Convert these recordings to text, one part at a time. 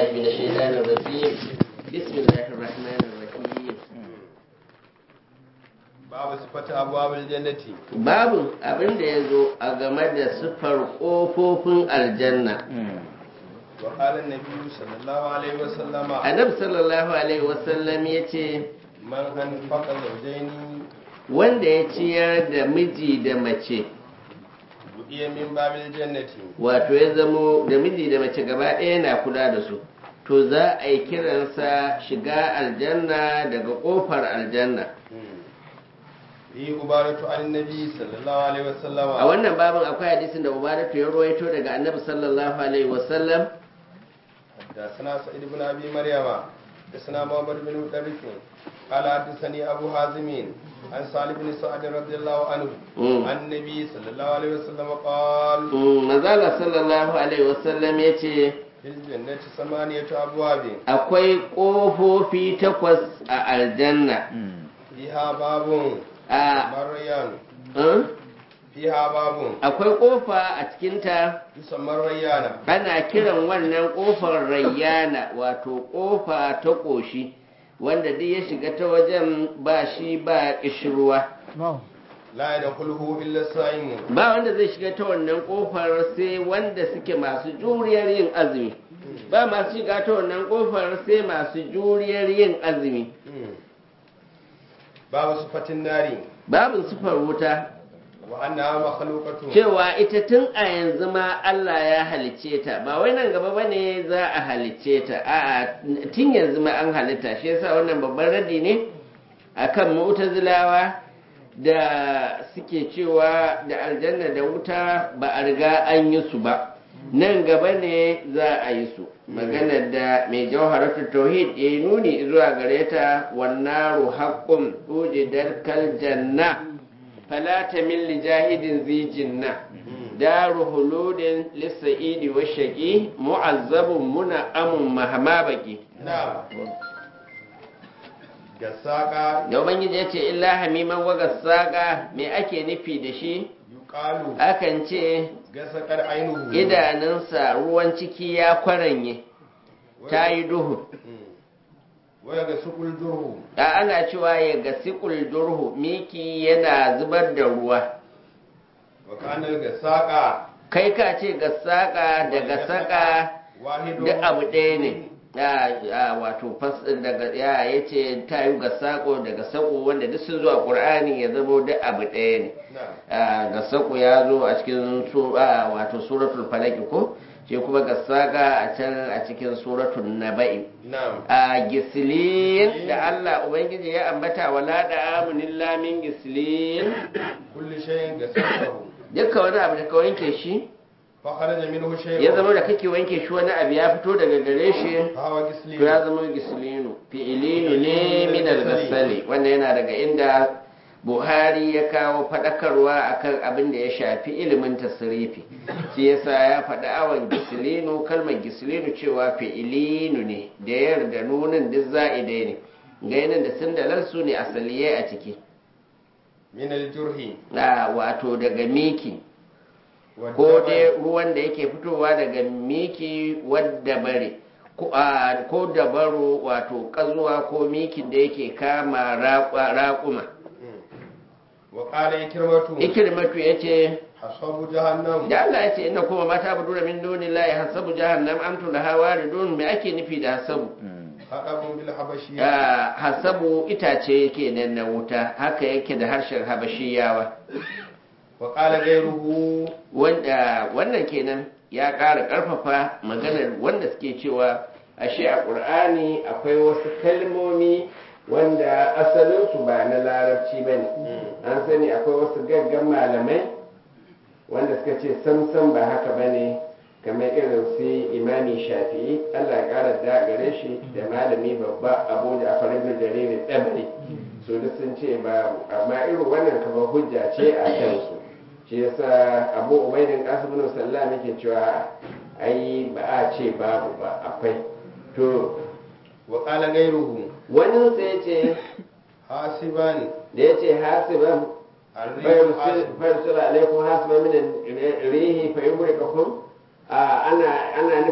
من الشيطان الرجيم بسم الله الرحمن الرحيم babu sifata abubuwan jannati babu abin da ya zo a game da siffar ƙofofin aljanna wa qala an-nabi sallallahu alaihi wa sallama annabi sallallahu alaihi wasallam ya ce man an faqa zawjaini wanda ya ciyar da miji da mace budiya min babil jannati wato ya zamo da miji da mace gaba ɗaya na kula da su to za a yi kiransa shiga aljanna daga ƙofar aljanna yi ubaratu an-nabi sallallahu alaihi wa sallama a wannan babin akwai hadisin da ubaratu ya ruwaito daga annabi sallallahu alaihi wasallam حدثنا سعيد بن ابي مريم حدثنا محمد بن مدرك قال حدثني ابو حازم عن سالم بن سعد رضي الله عنه مم. عن النبي صلى الله عليه وسلم قال Mm, manzala sallallahu alaihi wasallam ya ce في الجنة ثمانية أبواب akwai ƙofofi takwas a aljanna فيها باب a مريان eh? فيها باب akwai ƙofa a cikinta يسمى ريان ana kiran wannan ƙofar rayyana wato ƙofa ta ƙoshi wanda duk ya shiga ta wajen ba shi ba ƙishirwa لا يدخله إلا الصائم ba wanda zai shiga ta wannan ƙofar sai wanda suke masu juriyar yin azumi ba masu shiga ta wannan ƙofar sai masu juriyar yin azumi باب صفة النار babin sufar wuta وأنها مخلوقة cewa ita tun a yanzu ma Allah ya halicce ta ba wai nan gaba bane za a halicce ta a'a tun yanzu ma an halitta shi yasa wannan babban radi ne akan mu'tazilawa da suke cewa da aljanna da wuta ba a riga an yi su ba nan gaba ne za a yi su maganar da mai jawharatul tauhid ya yi nuni zuwa gare ta wannaru haqqun ujidar kal janna fala tamil li jahidin zi jinna daru huludin lisa'idi wa shaqi mu'azzabun muna amun mahama baki نعم gasaka da ubangiji ya ce illa hamiman waga saƙa me ake nufi da shi yuqalu akan ce gasakar ainihu idanunsa ruwan ciki ya kwaranye ta yi duhu waya ga sukul durhu da ana cewa ya ga sikul durhu miki yana zubar da ruwa wa kanar gasaka kai ka ce ga saƙa daga saƙa wahidu duk abu ɗaya ne ya ya wato fas daga ya yace ta yi ga saƙo daga saƙo wanda duk sun zo a ƙur'ani ya zamo duk abu ɗaya ne na'am Ah, ga saƙo ya zo a cikin su- ah, wato suratul falaki ko shi kuma ga saƙa a can a cikin suratul naba'i na'am a gisilin da Allah Ubangiji ya ambata wala da amunin lamin gisilin kulli shay'in gasakahu dukkan wani abu da ka wanke shi fa kharaja minhu shay'un ya zama da kake wanke shi wani abu ya fito daga gare shi fa huwa gislin to ya zama gisilinu fi'ilinu ne min al-gasali wanda yana daga inda Buhari ya kawo faɗakarwa akan abin da ya shafi ilimin tasirifi shi yasa ya faɗi awon gisilinu kalmar gisilinu cewa fi'ilinu ne da yar da nunin duk za'idai ne gainin da sun dalar su ne asaliye a ciki min al-jurhi a wato daga miki wa ko dabar. dai ruwan da yake fitowa daga miki wadda bare ko a- ko dabaro wato kazuwa ko mikin da yake kama raƙwa- raƙuma wa qala ikrimatu ikirmatu ya ce hasabu jahannam da Allah ya ce ina kuma mata bu dura min duni la hasabu jahannam amtu laha waridun me ake nufi da hasabu hadabun bil habashiyya Ah, hasabu itace yake nan na wuta haka yake da harshen habashiyawa wa qala ghayruhu wanda wannan kenan ya ƙara ƙarfafa maganar wanda suke cewa ashe a ƙur'ani akwai wasu kalmomi wanda asalinsu ba na larabci ba ne an sani akwai wasu gaggan malamai wanda suka ce samsam ba haka ba ne kamar irin su imami shafi'i allah ya ƙara da gare shi da malami babba abu da farin jariri tsabari su duk sun ce ba amma irin wannan kamar hujja ce a kansu shi yasa abu ubaidin kasim bin sallam yake cewa ai ba a ce babu ba akwai to wa qala ghayruhu wani sai ce hasiban da ya ce hasiban arrihu hasib farsula alaikum hasiban min rihi fa yumrikakum a ana ana nufin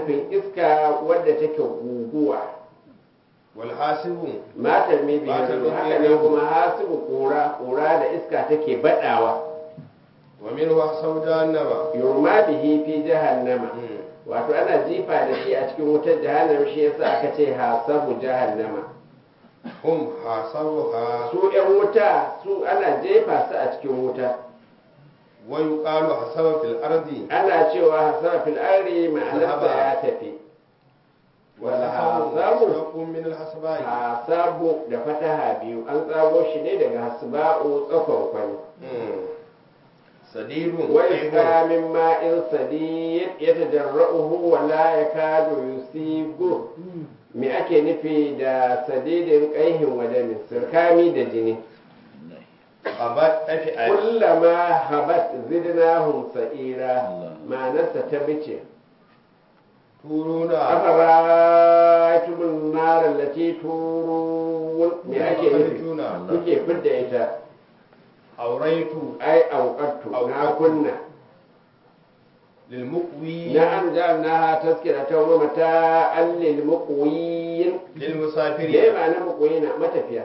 nufin iska wadda take guguwa wal hasibu matar mai biyu Matar mai haka ne biyu. kuma hasibu kura kura da iska take badawa wa minhu hasabu jahannama yurma bihi fi jahannama Mm. wato ana jifa da shi a cikin wutar jahannama shi yasa aka ce hasabu jahannama hum hasabuha su yan wuta su ana jefa su a cikin wuta wa yuqalu hasaba fil ardi ana cewa hasaba fil ardi ma'anarsa Zahaba. ya tafi wal hasabu hasabu mushtaqun min al hasbai hasabu da fataha biyu an tsago shi ne daga hasba'u tsakon kwani Mm. sadidun ويسقى من ماء صديد يتجرؤه ولا يكاد يصيبه me ake nufi da sadidin ƙaihin wadamin sirkami da jini abat afi ay kullama habat zidnahum sa'ira ma'anarsa ta bice turuna afara'aytumun nar allati turun me ake nufi tuna kuke fidda ita auraitu ai auqattu na Auqattu. kunna lil muqwi نعم جعلناها تذكرة ومتاعا للمقوين lil me musafiri ma'ana muqwina matafiya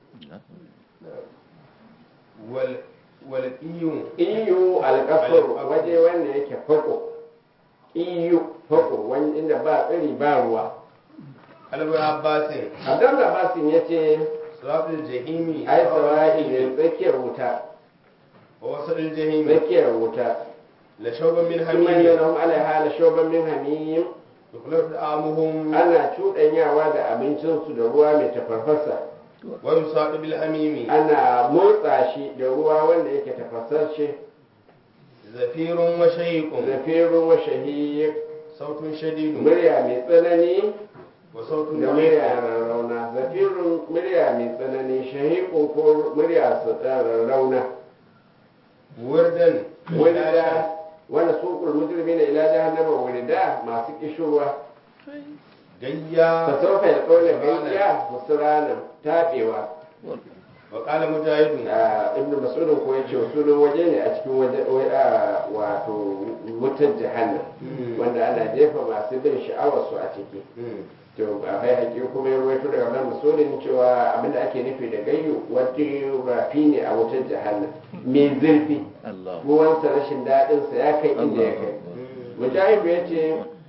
wal wal iyun iyu alƙasar Alƙasar. waje wanda yake fako iyu fako wani inda ba tsiri ba ruwa albu abbasin abdullah basin ya ce siratul jahimi ai sawa'i ne tsakiyar wuta wa wasadil jahimi tsakiyar wuta la shawban min kuma hamim yana hum alaiha la shoban min hamim yukhlaf amuhum ana cuɗanyawa da abincinsu da ruwa mai tafarfasa wa yusadu bil hamimi ana motsa shi da ruwa wanda yake tafasasshe zafirun wa shayqun zafirun wa shahiyyar sautun shadidun murya mai tsanani wa sautun da murya rarrauna zafirun murya mai tsanani shahiƙun ko murya su rarrauna wurdan wanda wanda suƙul mujrimi na ila jahannama wurida masu kishirwa gayya ta sofa ya tsole gayya musurana taɓewa wa qala mujahidun a ibnu mas'udin ko yace sunan waje ne a cikin waje wai, a, wato wutar jahannam Mm. wanda ana jefa masu bin sha'awar su a ciki Mm. to a bai haƙi kuma ya ruwaito daga wannan masudin cewa abinda ake nufi da gayyu wata rafi ne a wutar jahannam mai zurfi Allah ruwansa rashin daɗinsa ya kai inda ya kai Mm. mujahidu ya ce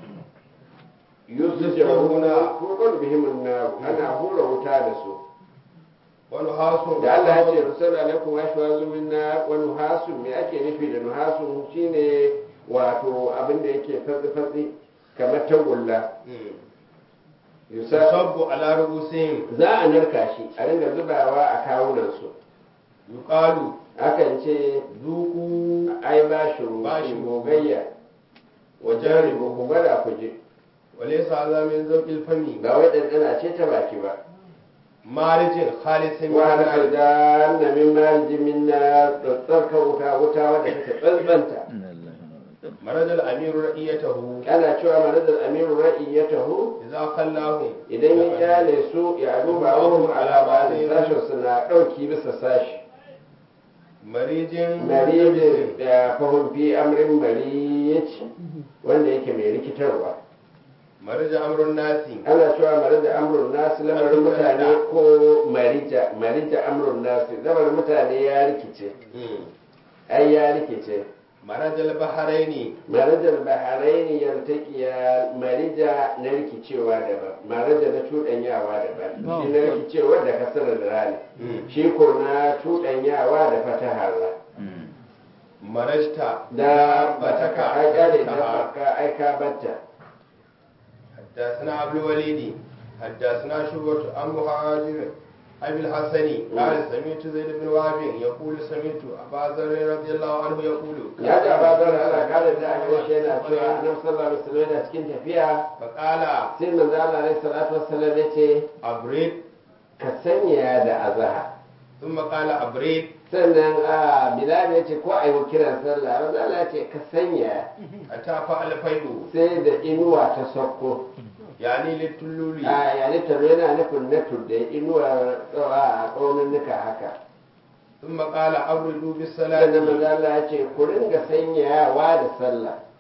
yusuf jaruna tukon bihimin na ana hura wuta da su wani hasun da Allah ya ce rusul alaikum wa shwazu minna wa nuhasun me ake nufi da nuhasun shine wato abinda yake fatsi fatsi kamar tagulla Mm. yusuf yusabbu ala rubusihim za a narka shi a ringa zubawa a kawunansu yuqalu akan ce zuku ai ba shi rufi Ba shi. gogayya wajen ribu ku gwada ku je wa laysa hadha min zawqil fami ba wai ɗanɗana ce ta baki ba marijin khalisin min wani nar aljan na min marji min na tsarka wuta wuta wadda take tsantsanta marajal amiru ra'iyatahu ana cewa manazar amiru ra'i ya taho idza khallahum idan ya kyale su ya duba wahum ala ba'd sashin suna ɗauki bisa sashi marijin marijin da fahim fi amrin mariyaci wanda yake mai rikitarwa marija amrun nasi ana cewa marija amrun nasu lamarin mutane ko marija marija amrun nasu lamarin mutane ya rikice Mm. ai ya rikice marajal baharaini marajar baharaini yaltaqiya marija na rikicewa daban maraja na cuɗanyawa daban shi na rikicewa da kasar da rani Mm. shi ko na cuɗanyawa da fatahar ra marajta da bataka ai kare da ta baka ai ka batta حدثنا عبد الوليد حدثنا شعبة عن مهاجر أبي الحسن قال سمعت زيد بن وهب يقول سمعت أبا ذر رضي الله عنه يقول ya ji abadar ala kare da aka washe yana cewa annabi sallallahu alaihi wasallam yana cikin tafiya فقال sai manzo Allah alaihi salatu wassalam ya ce أبرد ka sanya da azhar ثم قال أبرد sannan a bilal ya ce ko a yi kiran sallah manzo Allah ya ce ka sanya حتى فعل فيء sai da inuwa ta sauko يعني للتلولي a yani taro yana nufin na tudda inuwa tsawa a tsauninnuka haka ثم قال أبردوا sannan manzo بالصلاة Allah ya ce ku ringa sanyawa da sallah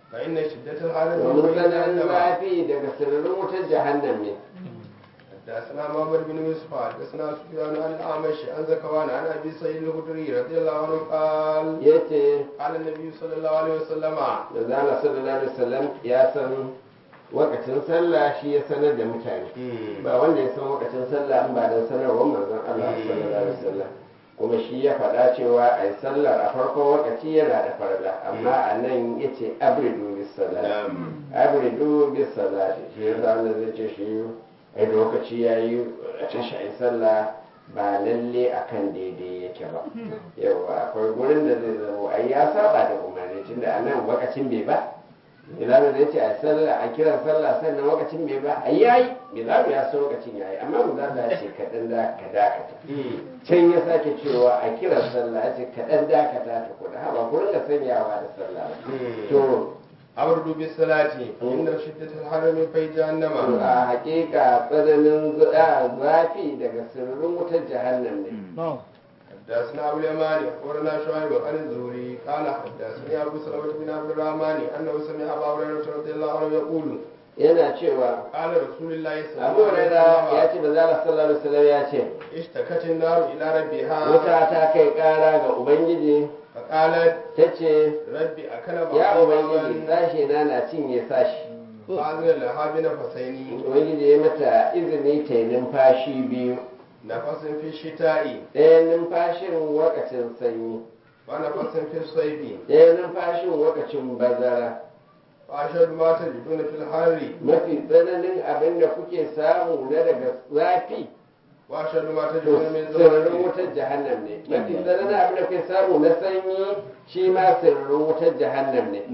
فإن شدة الحر من domin بين tsananin جهنم zafi daga sirrin wutar jahannam ne حدثنا محمد بن يوسف حدثنا سفيان عن الأعمش عن زكوان عن أبي سعيد الخدري رضي الله عنه قال yace قال النبي صلى الله عليه وسلم da zana sallallahu alaihi wasallam ya san wakacin sallah shi ya sanar da mutane ba wanda ya san wakacin sallah in ba don sanarwar manzon Allah sallallahu alaihi wasallam kuma shi ya faɗa cewa a yi sallar a farkon wakaci yana da farla amma a nan ya ce abridu bis salati abridu bis salati shi ya sa wanda zai ce shi a lokaci ya yi a ce shi a yi sallah ba lalle akan daidai yake ba yawa akwai gurin da zai zama ai ya saba da umarni tunda a nan wakacin bai ba Bilalu da ya ce a sallah a kiran sallah sannan lokacin bai ba a yayi Bilalu ya so lokacin yayi amma mu za ta ce kaɗan da ka dakata can ya sake cewa a kiran sallah ya ce kaɗan dakata ta kuɗa haba ku rinka sanyawa da sallah to أبرد بالصلاة فإن شدة الحر من في جهنم a hakika tsananin za- zafi daga sirrin wutar jahannam ne حدثنا أبو اليماني أخبرنا شعيب عن الزهري قال حدثني أبو سلمة بن عبد الرحمن أنه سمع أبا هريرة رضي الله عنه يقول yana cewa قال رسول الله صلى abu الله عليه huraira ya وسلم ce manzo Allah sallallahu alaihi wasallam ya ce اشتكت النار إلى ربها wuta ta kai kara ga ubangiji فقالت ta ce ربي أكل ya بعضي ubangiji بعضا sashe na na cinye sashi فأذن لها بنفسين ubangiji ya mata izini ta yi numfashi biyu نفس في الشتاء ɗaya numfashin wakacin sanyi ونفس في الصيف ɗaya numfashin wakacin bazara وأشهد ما تجدون في الحر mafi tsananin abin da kuke samu na daga zafi وأشهد ما to تجدون من sirrin زوال wutar jahannam ne mafi tsananin abin da kuke samu na sanyi shi ma sirrin wutar jahannam ne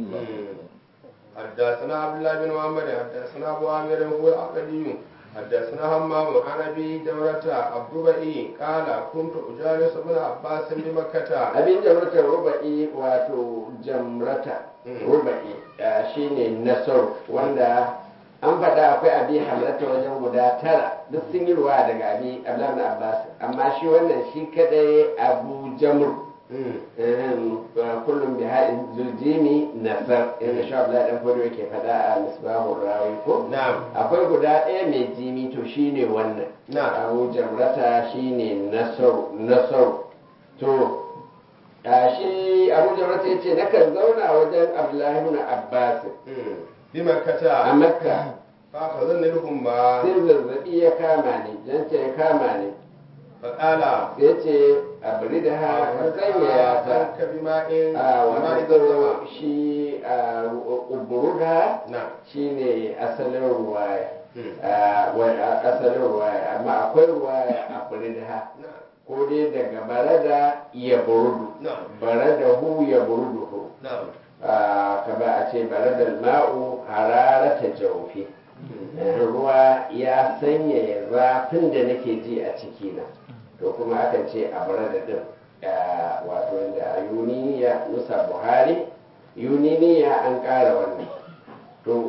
حدثنا عبد الله بن محمد حدثنا ابو عامر هو العقدي حدثنا همام عن ابي جمرة الضبئي قال كنت اجالس ابن عباس بمكة abin jamratar ruba'i wato jamrata Mm. ruba'i ah, shine nasar wanda an faɗa akwai abi hamlata wajen guda tara duk sun yi ruwa daga abi abdullahi abbas amma shi wannan shi kadai abu jamr Ehem, ah, kullum bi ha'in zuljimi nasar yadda shi abdullahi dan fodo yake faɗa a misbahur rawi ko نعم akwai guda ɗaya mai jimi to shine wannan نعم abu jamrata shine nasaru nasaru to a shi abu jamrata ya ce nakan zauna wajen abdullahi ibn abbas بمكة a makka فأخذني الهمة sai zazzabi ya kama ni janta ya kama ni فقال ya ce a bari da ha ka sanya ta عنك بماء a بماء wato زمزم shi a uburuga نعم shine asalin ruwaya مم. a wa- a- asalin ruwaya amma akwai ruwaya a bari da ha نعم ko dai daga barada ya burudu نعم barada hu ya burudu hu نعم kama a ce baradar ma'u hararata jaufi ruwa ya sanyaya zafin da nake ji a cikina to kuma akan ce a barada din ah, wato da yuniya nusa buhari yuniniya an ƙara wannan to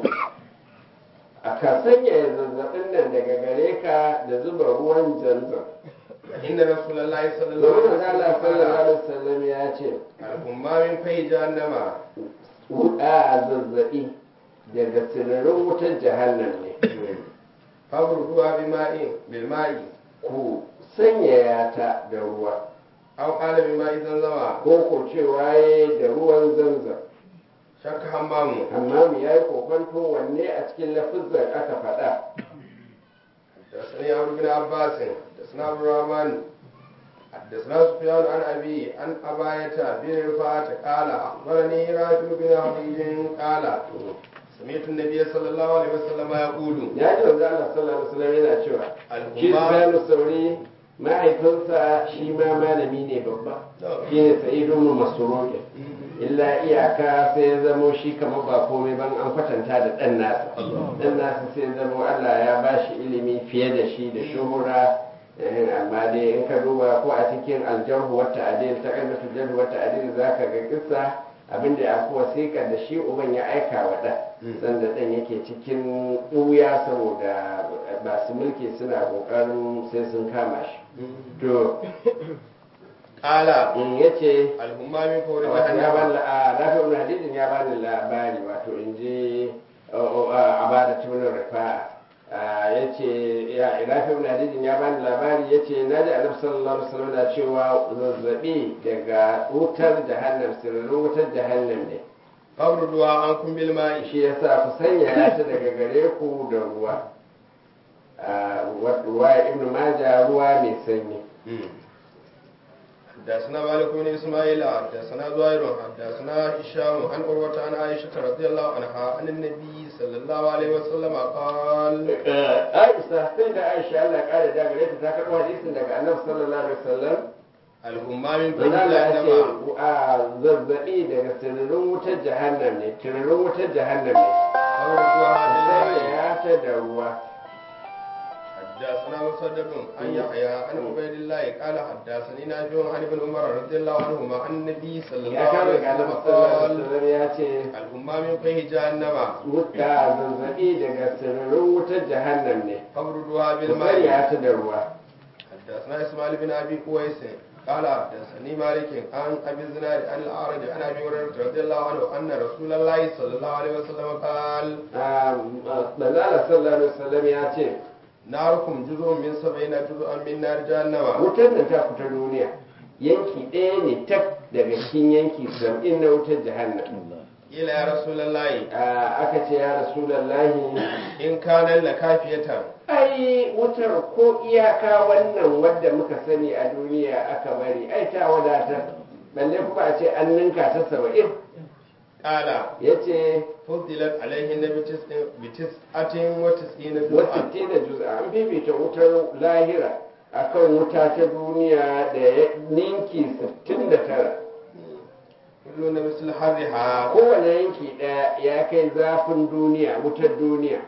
a ka sanyaya zazzabin nan daga gare ka da zuba ruwan zanzan إن رسول الله صلى الله domin عليه Allah وسلم sallallahu قال alaihi wasallam ya ce الهمة من في جهنم wuɗa zazzaɓi daga sinarin wutar jahannam ne فابردوها بماء بالماء ku sanyaya ta da ruwa أو قال بماء زمزم ko ko cewa ya da ruwan zanzan شك همام amma mu yayi kokonto wanne a cikin lafizan aka faɗa حدثني عمرو بن عباس حدثنا عبد الرحمن حدثنا سفيان عن أبي عن أباية بن رفاعة قال أخبرني راشد بن حديج قال سمعت النبي صلى الله عليه وسلم يقول ya ji wanzu Allah sallallahu alaihi wasallam yana cewa shi الهمام Sufyanu Sauri mahaifinsa shi ma malami ne babba shi ne Sa'idu ibn Masruq illa iyaka sai ya zamo shi kamar ba komai ban an kwatanta da ɗan nasa ɗan nasa sai ya zamo Allah ya ba shi ilimi fiye da shi da shuhura eh, amma dai in ka duba ko a cikin aljarhu wata adil ta kalmatu jarhu wata adil za ka ga kissa abinda ya fi wasiƙa da shi uban ya aika wa ɗan sanda ɗan yake cikin ɓuya saboda masu mulki suna ƙoƙarin sai sun kama shi to قال in yace الهمام من فور wato ya bani جهنم la- rafi ibn hadidin ya bani labari wato in ji abada tunan rifa'a ya ce ya rafi ibn hadidin ya bani labari ya ce na ji annabi sallallahu alaihi wasallam na cewa zazzabi daga wutar jahannam sirrin wutar jahannam ne فابردوها عنكم بالماء shi yasa ku sanya ta daga gare ku da ruwa Ah, wa- ruwa ibn majah ruwa mai sanyi حدثنا مالك بن اسماعيل حدثنا زهير حدثنا هشام عن عروة عن عائشة رضي الله عنها عن النبي صلى الله عليه وسلم قال Aisha sai da Aisha Allah ya kare da gare ta ta karɓo hadisin daga Annabi sallallahu alaihi wasallam الهمام من فور Manzala ya ce جهنم a zazzabi daga sirrin wutar jahannam ne, sirrin wutar jahannam ne. فابردوها Sai بالماء ya ta da ruwa. حدثنا مسدد عن يحيى عن عبيد الله قال حدثني نافع عن ابن عمر رضي الله عنهما عن النبي صلى الله Ya kama عليه ga Annabi وسلم sallallahu alaihi قال wasallam ya ce الهمام من فيه جهنم wuta zazzabi daga sirrin wutar jahannam ne. فابردوها Sai بالماء ya ta da ruwa. حدثنا اسماعيل بن ابي قويس قال حدثني مالك عن ابي الزناد عن الاعرج عن ابي هريره رضي الله عنه ان رسول الله صلى الله عليه وسلم قال Manzala sallallahu alaihi wasallam ya ce ناركم جزء من سبعين جزءا من نار جهنم wutar da ta fita duniya yanki ɗaya ne tak daga cikin yanki sab'in na wutar jahannam. قيل يا رسول الله Ah, aka ce ya rasulallahi ان كان لكافيه ai wutar ko iyaka wannan wadda muka sani a duniya aka bari ai ta wadatar balle kuma a ce an ninka ta saba'in قال ya ce فضلت عليهن بتسع بتسعة وتسعين جزءا wasu da juz'a an fifita wutar lahira akan wuta ta duniya da ya ninki 69 كلهن مثل حرها kowane yanki ɗaya ya kai zafin duniya wutar duniya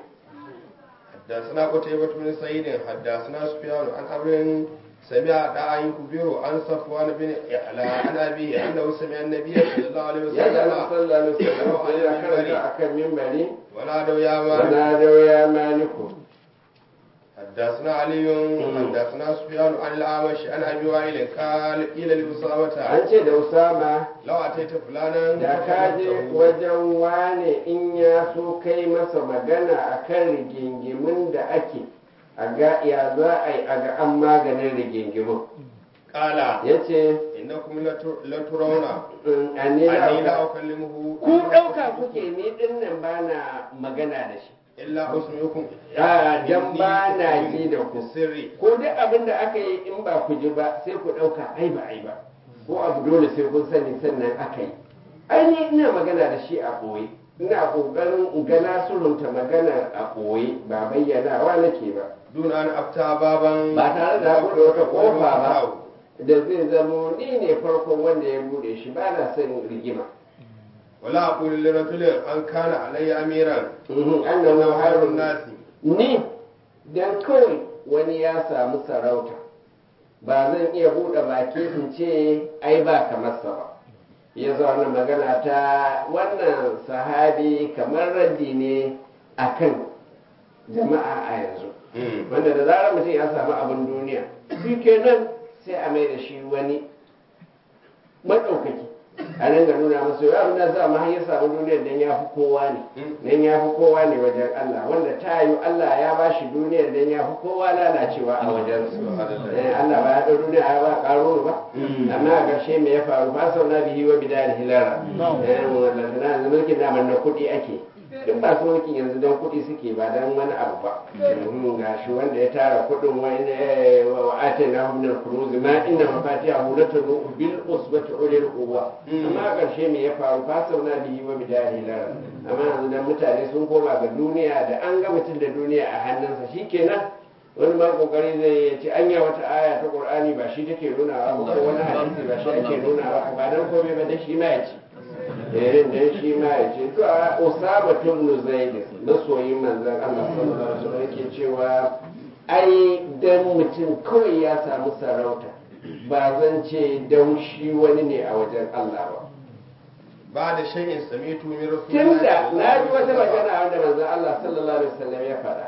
حدثنا قتيبة بن سعيد حدثنا سفيان عن أمر سمع دعا يخبر عن صفوان بن يعلى عن أبيه أنه سمع النبي صلى الله عليه ya ga وسلم sallallahu alaihi wasallam sai ya karanta akan mimbari ونادوا يا مالك wana da ya maliku حدثنا علي حدثنا سفيان عن الأعمش عن أبي وائل قال قيل لأسامة an ce da usama لو أتيت فلانا da ka je فقلته wajen wane in ya so kai masa magana akan rigingimin da ake a ga ya za a yi a ga an maganin rigingimin قال ya ce إنكم لتر- لترون anni أني لا la أكلمه ku ɗauka kuke ni ɗin nan ba na magana da shi إلا أسمعكم a dan ba na ji da ku sirri ko duk abin da aka yi in ba ku ji ba sai ku ɗauka ai ba ai ba ko abu dole sai kun sani sannan aka yi ai ni ina magana da shi a ɓoye ina ƙoƙarin in ga na sulunta magana a ɓoye ba bayyanawa nake ba دون أن أفتى بابا ba tare da buɗe wata ƙofa ba da zai zamo ni ne farkon wanda ya buɗe shi ba na son rigima ولا أقول لرجل أن كان علي أميرا Mhm, أنه annahu خير harun الناس ni dan kawai wani ya samu sarauta ba zan iya buɗe baki in ce ai ba kamar sa ba ya zauna magana ta wannan sahabi kamar raddi ne akan jama'a a yanzu wanda da zarar mutum ya samu abin duniya shi kenan sai a mai da shi wani maɗaukaki a nan ga nuna masa yau abin da za mu har ya samu duniyar dan ya fi kowa ne dan ya fi kowa ne wajen Allah wanda ta yi Allah ya ba shi duniyar dan ya fi kowa lalacewa a wajen su Eh, Allah ba ya ɗau duniya ya ba ƙaro ba amma a ƙarshe me ya faru ba sau na bihi wa bidar hilara eh wannan na mulkin daman na kuɗi ake duk masu mulkin yanzu don kuɗi suke ba don wani abu ba ga shi wanda ya tara kuɗin wani wa ate na hunar kuruzi ma inna mafatiha hulatu bil usbati ulil quwwa amma a ƙarshe me ya faru fa sauna bihi wa bidari lara amma yanzu dan mutane sun koma ga duniya da an ga mutum da duniya a hannunsa shikenan wani ma kokari zai ya ce anya wata aya ta qur'ani ba shi take nuna ba ko wani hadisi ba shi ake nuna ba ba dan komai ba dan shi ma ya ce eh dan shi ma ya ce to a usama ibn zaid masoyin manzon Allah sallallahu alaihi wasallam yake cewa ai dan mutum kawai ya samu sarauta ba zan ce dan shi wani ne a wajen Allah ba بعد شيء سمعت من رسول الله tunda صلى الله na عليه ji wata وسلم magana wanda manzon Allah sallallahu alaihi wasallam ya faɗa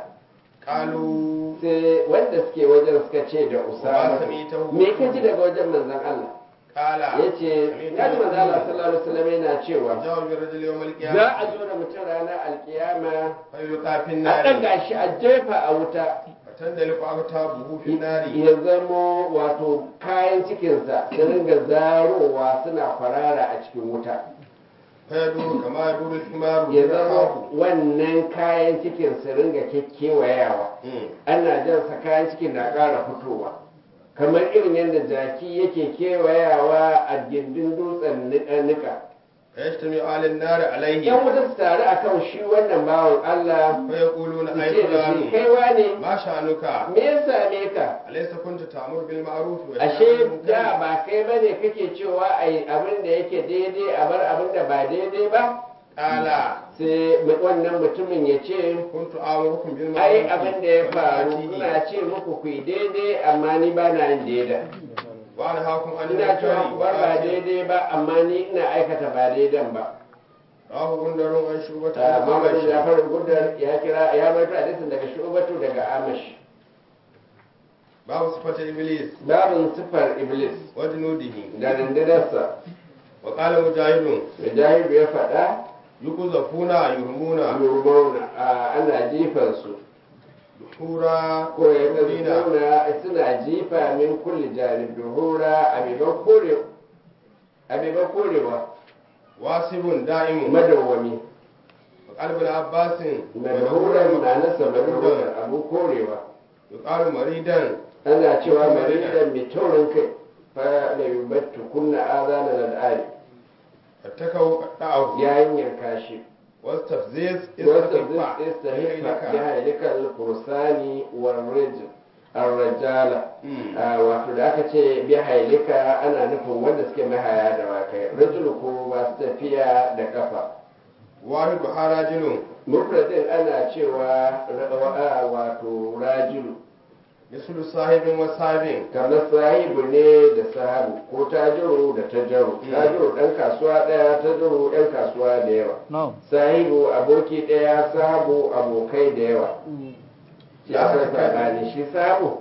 قالوا sai wanda suke wajen suka ce da Wa usama sami'tahu me ka ji daga wajen manzon Allah قال ya ce na ji manzo Allah sallallahu alaihi wasallam yana cewa جاء بالرجل يوم za القيامة a zo da mutum ranar alkiyama فيلقى في a النار ɗaga shi a jefa a wuta فتندلق أكتابه في النار ya zamo wato kayan cikinsa su ringa zarowa suna kwarara a cikin wuta فيدور كما يدور الحمار ya إذا zama خاف wannan kayan cikin su ringa kekewayawa مم. ana jansa kayan cikin na ƙara fitowa kamar irin yadda jaki yake kewayawa a gindin dutsen niƙa- niƙa فيجتمع أهل النار yan عليه wuta su taru a kan shi wannan bawan Allah فيقولون su أي ce da shi فلان kaiwa ne ما شأنك me ya same ka أليس كنت تأمر بالمعروف وتنهى عن ashe المنكر da ba kai ba ne kake cewa a yi abin da yake daidai a bar abin da ba daidai ba قال sai wannan mutumin ya ce كنت آمركم بالمعروف ai abin da ya faru وتنهى ina ce muku ku yi daidai amma ni ba na yin daidai وأنهاكم عن ina cewa المنكر ku bar ba daidai ba amma ni ina aikata ba daidan ba رواه غندر عن شعبة ta عن Muhammad أعمش Jafar Gudar ya kira ya baito hadisin daga Shubatu daga Amash باب صفة إبليس babin sifar Iblis وجنوده da rundunarsa وقال مجاهد Mujahidu ya faɗa يقذفون يرمون yurmauna a ana jifansu دحورا ko ya يقذفون suna suna jifa min kulli janib duhura abiban kore abiban korewa واسب دائم madawwami وقال ابن عباس madhuran na nasa madhuran مدهورا abu korewa يقال مريدا ana cewa maridan mai taurin kai fa la yubattu kunna azana al'ali فاتكوا قطعه yayin yanka shi واستفزيز wata استخفى istahifa ya halika al-fursani war rijl ar-rajala Mm. Ah, wato da aka ce bi hailika ana nufin wanda suke mahaya da wakai rajulu ko masu tafiya da kafa واحد حراجل mufradin ana cewa ra- ah, wato rajilu مثل صاحب وصاحب kamar sahibu ne da sahabu ko tajiru da tajaru Mm. tajiru dan kasuwa daya tajiru yan kasuwa da yawa No. sahibu aboki daya sahabu abokai da yawa shi Ya akwai haka kai. sabani shi sahabu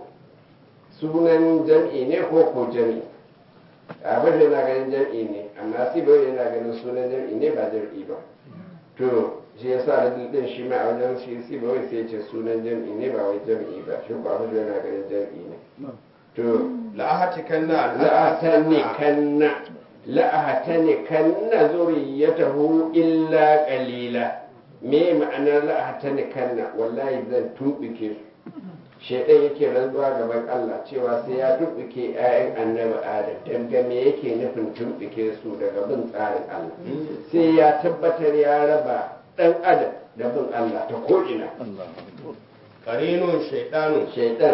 sunan jam'i ne ko ko jam'i abin da yana ganin jam'i ne amma sibo yana ganin sunan jam'i ne ba jam'i ba to shi yasa rajul din shi ma a wajen shi sibo sai ya ce sunan jam'i ne ba wai jam'i ba shi ko abin da yana ganin jam'i ne to لأهتكن la'atanikanna la'atanikanna zuriyatahu illa qalila me ma'anar la'atanikanna wallahi zan tumbike su shaidan yake rantsuwa gaban Allah cewa sai ya tumbike 'ya'yan annabi Adam dan ga me yake nufin tumbike su daga bin tsarin Allah sai ya tabbatar ya raba dan adam da bin Allah ta ko'ina قرين شيطان shaidan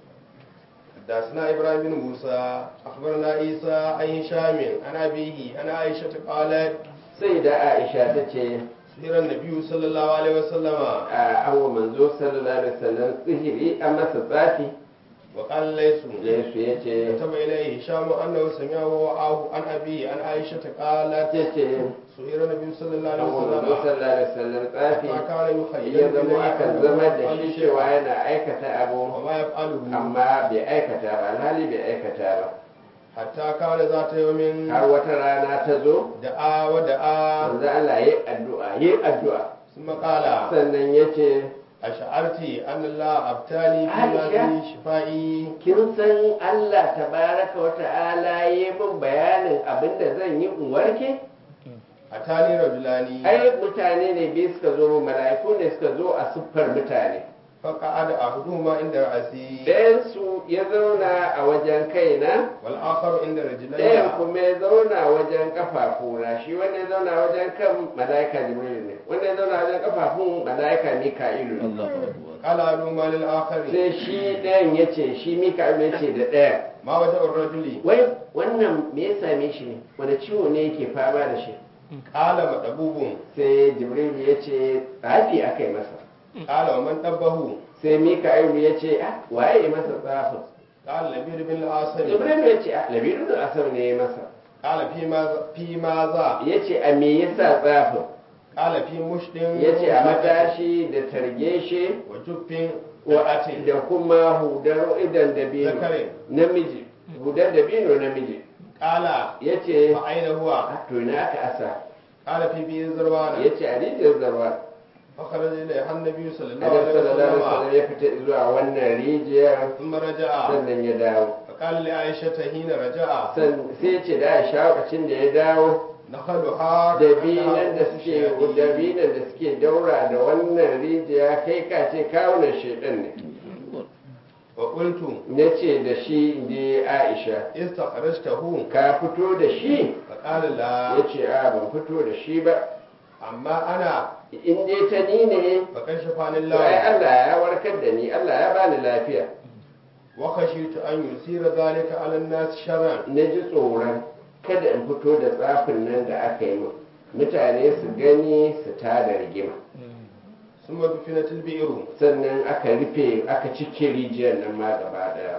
حدثنا ابراهيم بن موسى اخبرنا عيسى عن هشام عن ابيه عن عائشه قالت sai da Aisha ta ce سير النبي صلى الله عليه وسلم a an wa manzo sallallahu alaihi wasallam sihiri a masa tsafi وقال ليس Yesu ya ce كتب اليه هشام انه سمعه وعاه عن ابيه عن عائشه قالت ya ce سير النبي صلى الله an عليه wa manzo وسلم sallallahu alaihi wasallam tsafi فكان يخيل ya zama إليه akan أنه zama da يفعل shi شيئا cewa yana aikata abu وما يفعله amma bai aikata ba alhali bai aikata ba حتى كان ذات يوم har wata rana ta zo دعا ودعا manzo Allah yi addu'a yi addu'a ثم قال sannan ya ce أشعرت أن الله أبتالي في عائشة. هذه شفائي kin san Allah tabaraka wa ta'ala yi min bayanin abinda zan yi in warke أتاني رجلان ai mutane ne biyu suka zo mu mala'iku ne suka zo a siffar mutane فقعد أحدهما عند رأسي ɗayansu ya zauna a wajen kaina والآخر عند ɗayan رجلي kuma ya zauna wajen kafafuna shi wanda ya zauna wajen kan mala'ika jibril ne wanda ya zauna wajen kafafun mala'ika mika'ilu ne الله أكبر قال أحدهما للآخر sai shi ɗayan ya ce shi mika'ilu ya ce da ɗayan ما وجه الرجل wai wannan me ya same shi ne wani ciwo ne yake fama da shi قال مدبوب sai jibril ya ce tsafi aka yi masa قال ومن دبه sai mika'ilu ya ce ah waye ya masa tsafin قال لبيد بن العاصم jibril ya ce ah labiru da asar ne ya masa قال في ماذا في ماذا ya ce a me yasa tsafin قال في مشط ya ce a matashi da targeshe وجب wa- وأت da kuma hudar idan dabino Zakarin. namiji hudar dabino namiji قال ya ce فأين هو to ina aka asa قال في بئر زروان ya ce a rijiyar zarwa فخرج إليها النبي صلى الله Adam عليه sallallahu alaihi وسلم wasallam ya fita zuwa wannan rijiyar ثم رجع sannan ya dawo فقال لعائشة حين رجع San- sai ya ce da Aisha lokacin da ya dawo نخلها dabinan da suke dabinan da suke daura da wannan rijiya kai ka ce kawunan shedan ne وقلت na ce da shi je Aisha استخرجته ka fito da shi فقال لا ya ce a ban fito da shi ba أما أنا in dai ta ni ne فكشفني to ai الله Allah ya warkar da ni Allah ya bani lafiya وخشيت أن يثير ذلك على الناس شرا na ji tsoron kada in fito da tsafin nan da aka yi min mutane su gani su tada rigima ثم دفنت البئر sannan aka rufe aka cike rijiyar nan ma gaba daya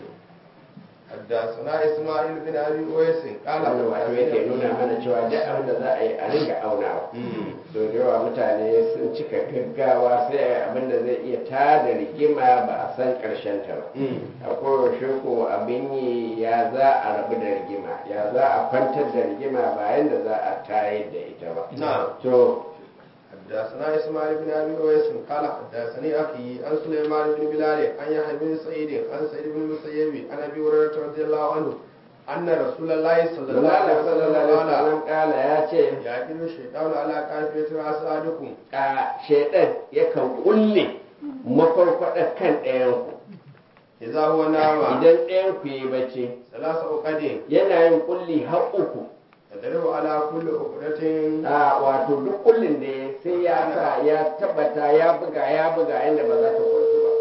حدثنا إسماعيل بن أبي أويس قال wannan wato yake nuna mana cewa duk abin da za a yi a ringa aunawa so da yawa mutane sun cika gaggawa sai a yi abin da zai iya tada rigima ba a san karshen ta ba a koyaushe ko abin yi ya za a rabu da rigima ya za a kwantar da rigima bayan da za a tayar da ita ba نعم to حدثنا إسماعيل بن أبي أويس قال حدثني أخي عن سليمان بن بلال عن يحيى بن سعيد عن سعيد بن المسيب عن أبي هريرة رضي الله عنه أن رسول الله صلى الله Allah عليه sallallahu وسلم alaihi قال wasallam kala ya ce يعقل الشيطان على كافية رأس أحدكم a shaidan yakan kulle makwarkwadar kan ɗayanku إذا هو نام idan ɗayanku yi bacci ثلاث عقد yana yin kulli har uku تضرب على كل عقدة a wato duk kullin da ya sai ya sa ya tabbata ya buga ya buga inda ba za ta kwantu ba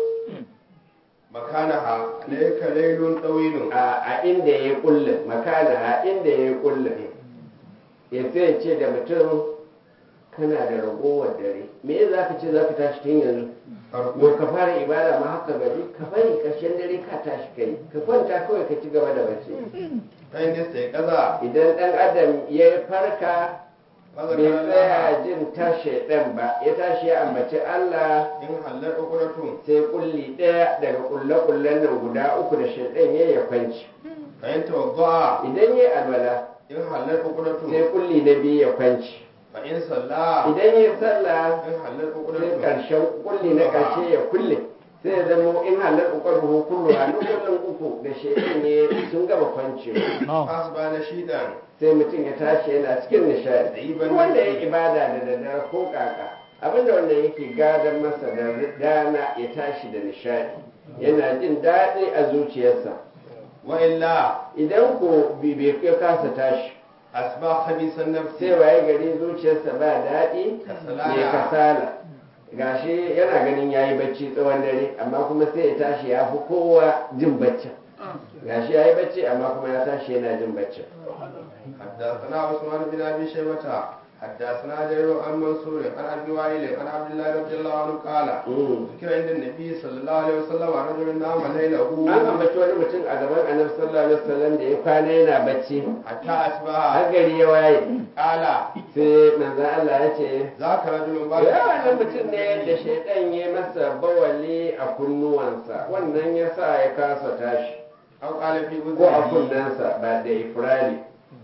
مكانها عليك ليل طويل a a inda ya yi kullin makana a inda ya yi kullin ya sai ce da mutum kana da ragowar dare me za ka ce za ka tashi tun yanzu Yau ka fara ibada ma haka gari ka bari ƙarshen dare ka tashi kai ka kwanta kawai ka ci gaba da bacci فإن استيقظ idan ɗan adam ya farka فذكر bai الله tsaya jin tashi ɗan ba ya tashi ya ambaci Allah إن حلت عقدة sai kulli ɗaya daga kulle-kullen nan guda uku da shaidan ya ya kwanci فإن توضأ idan ya alwala إن حلت عقدة sai kulli na biyu ya kwanci فإن صلى idan ya sallah إن حلت sai عقدة ƙarshen kulli na ƙarshe ya kulle sai ya zama in halar ukar buhu kullu a duk kullum uku da shaidan ne sun gama kwancewa أصبح نشيدا sai mutum ya tashi yana cikin nishadi Ɗiban Duk wanda ya nishadi. ibada da daddare ko kaka abinda wannan yake gadon masa da dana ya tashi da nishadi yana jin daɗi a zuciyarsa وإلا idan ko bibe ya kasa tashi أصبح خبيث النفس sai waye gari zuciyarsa ba daɗi Kasala. ne kasala gashi yana ganin yayi bacci tsawon dare amma kuma sai ya tashi ya fi kowa jin baccin gashi yayi bacci amma kuma ya tashi yana jin baccin حدثنا عثمان بن ابي شيبه حدثنا جرير عن منصور عن ابي وائل عن عبد الله رضي الله عنه قال Mm. ذكر عند النبي صلى الله عليه وسلم رجل نام ليله an ambaci wani mutum a gaban annabi sallallahu alaihi wasallam da ya kwana yana bacci حتى har اصبح gari ya waye قال sai manzon Allah ya ce ذاك رجل ya wannan mutum ne da shaidan ya masa bawali a kunnuwansa wannan ya sa ya kasa tashi او قال في ko a اذنه kunnensa ba da ifrali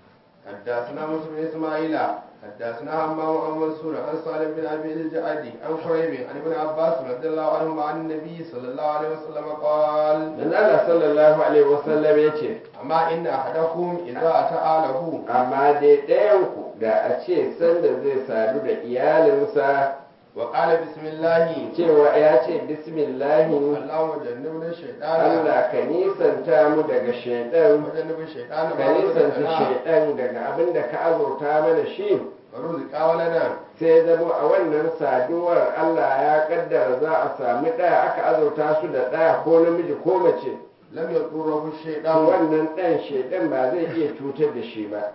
حدثنا موسى بن اسماعيل حدثنا همام عن منصور عن سالم بن ابي الجعدي عن قريب عن ابن عباس رضي الله عنهما عن النبي صلى الله عليه وسلم قال manzon Allah sallallahu alaihi wasallam ya ce أما إن أحدكم إذا أتى أهله amma dai ɗayanku da a ce sanda zai sadu da iyalinsa وقال بسم الله cewa ya ce bismillahi اللهم جنبنا الشيطان Allah ka nisanta mu daga shaidan وجنب الشيطان ka ما nisanta رزقنا shaidan daga abin da ka azurta mana shi ورزق ولدا sai zama a wannan saduwar Allah ya kaddara za a sami ɗaya aka azurta su da ɗaya ko namiji ko mace لم يضره to الشيطان wannan ɗan shaidan ba zai iya cutar da shi ba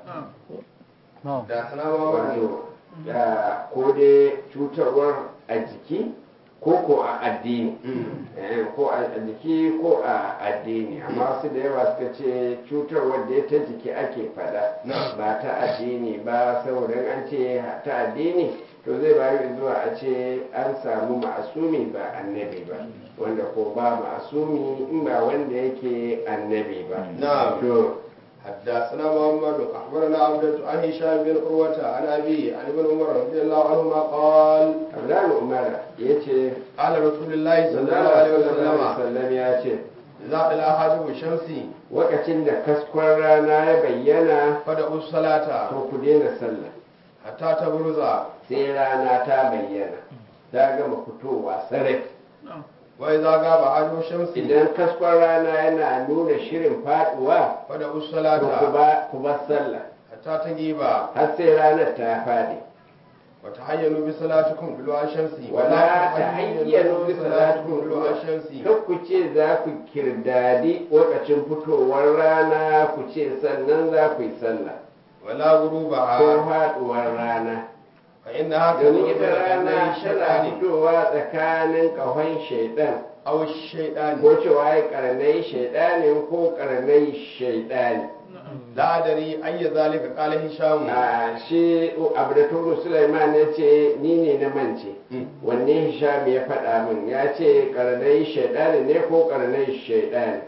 حدثنا محمد wato da ko dai cutarwar a jiki ko ko a addini Eh, ko a jiki ko a addini amma su da yawa suka ce cutarwar da ta jiki ake fada Na. ba ta addini ba saboda an ce ta addini to zai bayu zuwa a ce an samu ma'asumi ba annabi ba wanda ko ba ma'asumi in ba wanda yake annabi ba Na. to حدثنا محمد اخبرنا عبدة عن هشام بن عروة عن ابي عن ابن عمر رضي الله عنهما قال abdullahi umar ya ce قال رسول الله صلى الله sallallahu عليه alaihi وسلم wasallam ya ce اذا طلع حاجب الشمس lokacin da kaskon rana ya bayyana فدعوا الصلاة to ku daina sallah حتى تبرز sai rana ta bayyana ta gama fitowa sarai واذا غاب حاجب الشمس idan kaskon rana yana nuna shirin faduwa فدعوا to ku الصلاة ba ku bar sallah حتى تجيب har sai ranar ta fadi وتحينوا بصلاتكم طلوع الشمس wala ta hayyano bi salatu طلوع الشمس kar ku ce za ku kirdadi lokacin fitowar rana ku ce sannan za ku yi sallah ولا غروبها ko faduwar rana فإنها domin تدور ita بين rana tana الشيطان fitowa tsakanin kahon shaidan أو الشيطان ko cewa ya karnai shaidanin ko karnai shaidani لا أدري أي ذلك قال هشام a shi abdatu sulaiman ya ce ni ne na mance wanne hisham ya faɗa min ya ce karnai shaidani ne ko karnai shaidani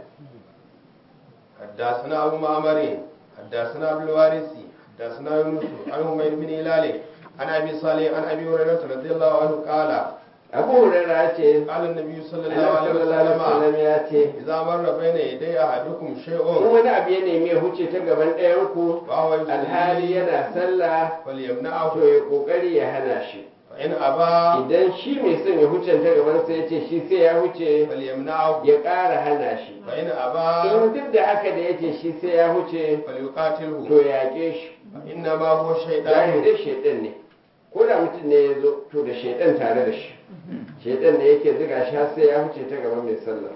حدثنا أبو معمر حدثنا أبو الوارث حدثنا يونس عن همير بن هلال عن أبي صالح عن أبي هريرة رضي الله عنه قال abu hurairah ya ce قال النبي صلى الله annabi عليه sallallahu alaihi وسلم wasallam ya ce إذا مر بين يدي أحدكم in شيء wani abu ya nemi ya huce ta gaban ɗayan ku وهو alhali يصلي yana sallah فليمنعه to ya kokari ya hana shi فإن أبى idan shi mai son ya huce ta gaban sa ya ce shi sai ya huce فليمنعه ya ƙara hana shi فإن in أبى duk da haka da ya ce shi sai ya huce فليقاتله to ya yaƙe shi فإنما هو zahiri شيطان dai shaidan ne ko da mutum ne ya zo to da shaidan tare da shi shaidan ne yake ziga shi har sai ya huce ta gaban mai sallah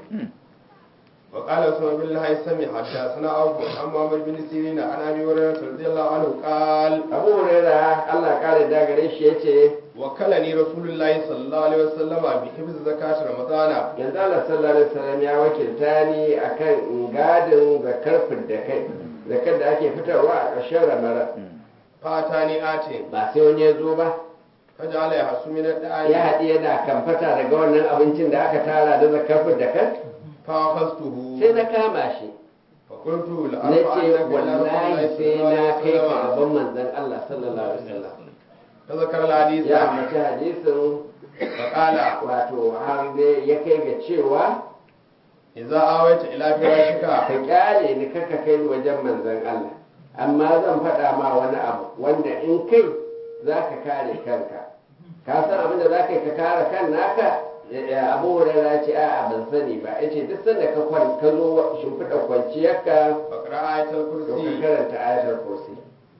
وقال اسمه بن الهيثم حدثنا أبو عن محمد بن سيرين عن أبي هريرة رضي الله عنه قال abu huraira Allah kare da gare shi yace وكلني رسول الله صلى الله عليه وسلم بحفظ زكاة رمضان yanzu Allah sallallahu alaihi wasallam ya wakilta ni akan gadin zakar da kai zakar da ake fitarwa a ƙarshen ramadan فأتاني آت ba sai wani ya zo ba فجعل يحس من ya الدعاء haɗi yana kamfata daga wannan abincin da aka tara da zakar da kai فأخذته sai na kama shi فقلت na ce لأرفعنك إلى رسول wallahi الله صلى sai الله na عليه kai ka وسلم gaban manzon Allah sallallahu alaihi wasallam فذكر الحديث ya mace hadisin فقال wato har dai ya kai ga cewa إذا آويت إلى فراشك ka kyale ni kaka kai ni wajen manzon Allah amma zan faɗa ma wani abu wanda in kai za ka kare kanka ka san abin da za ka yi ka kare kan naka Ya- abu hurera ce a'a ban sani ba ya ce duk sanda ka kwan ka zo shimfiɗa kwanciyarka فقرأ آية to ka الكرسي karanta ayatul kursi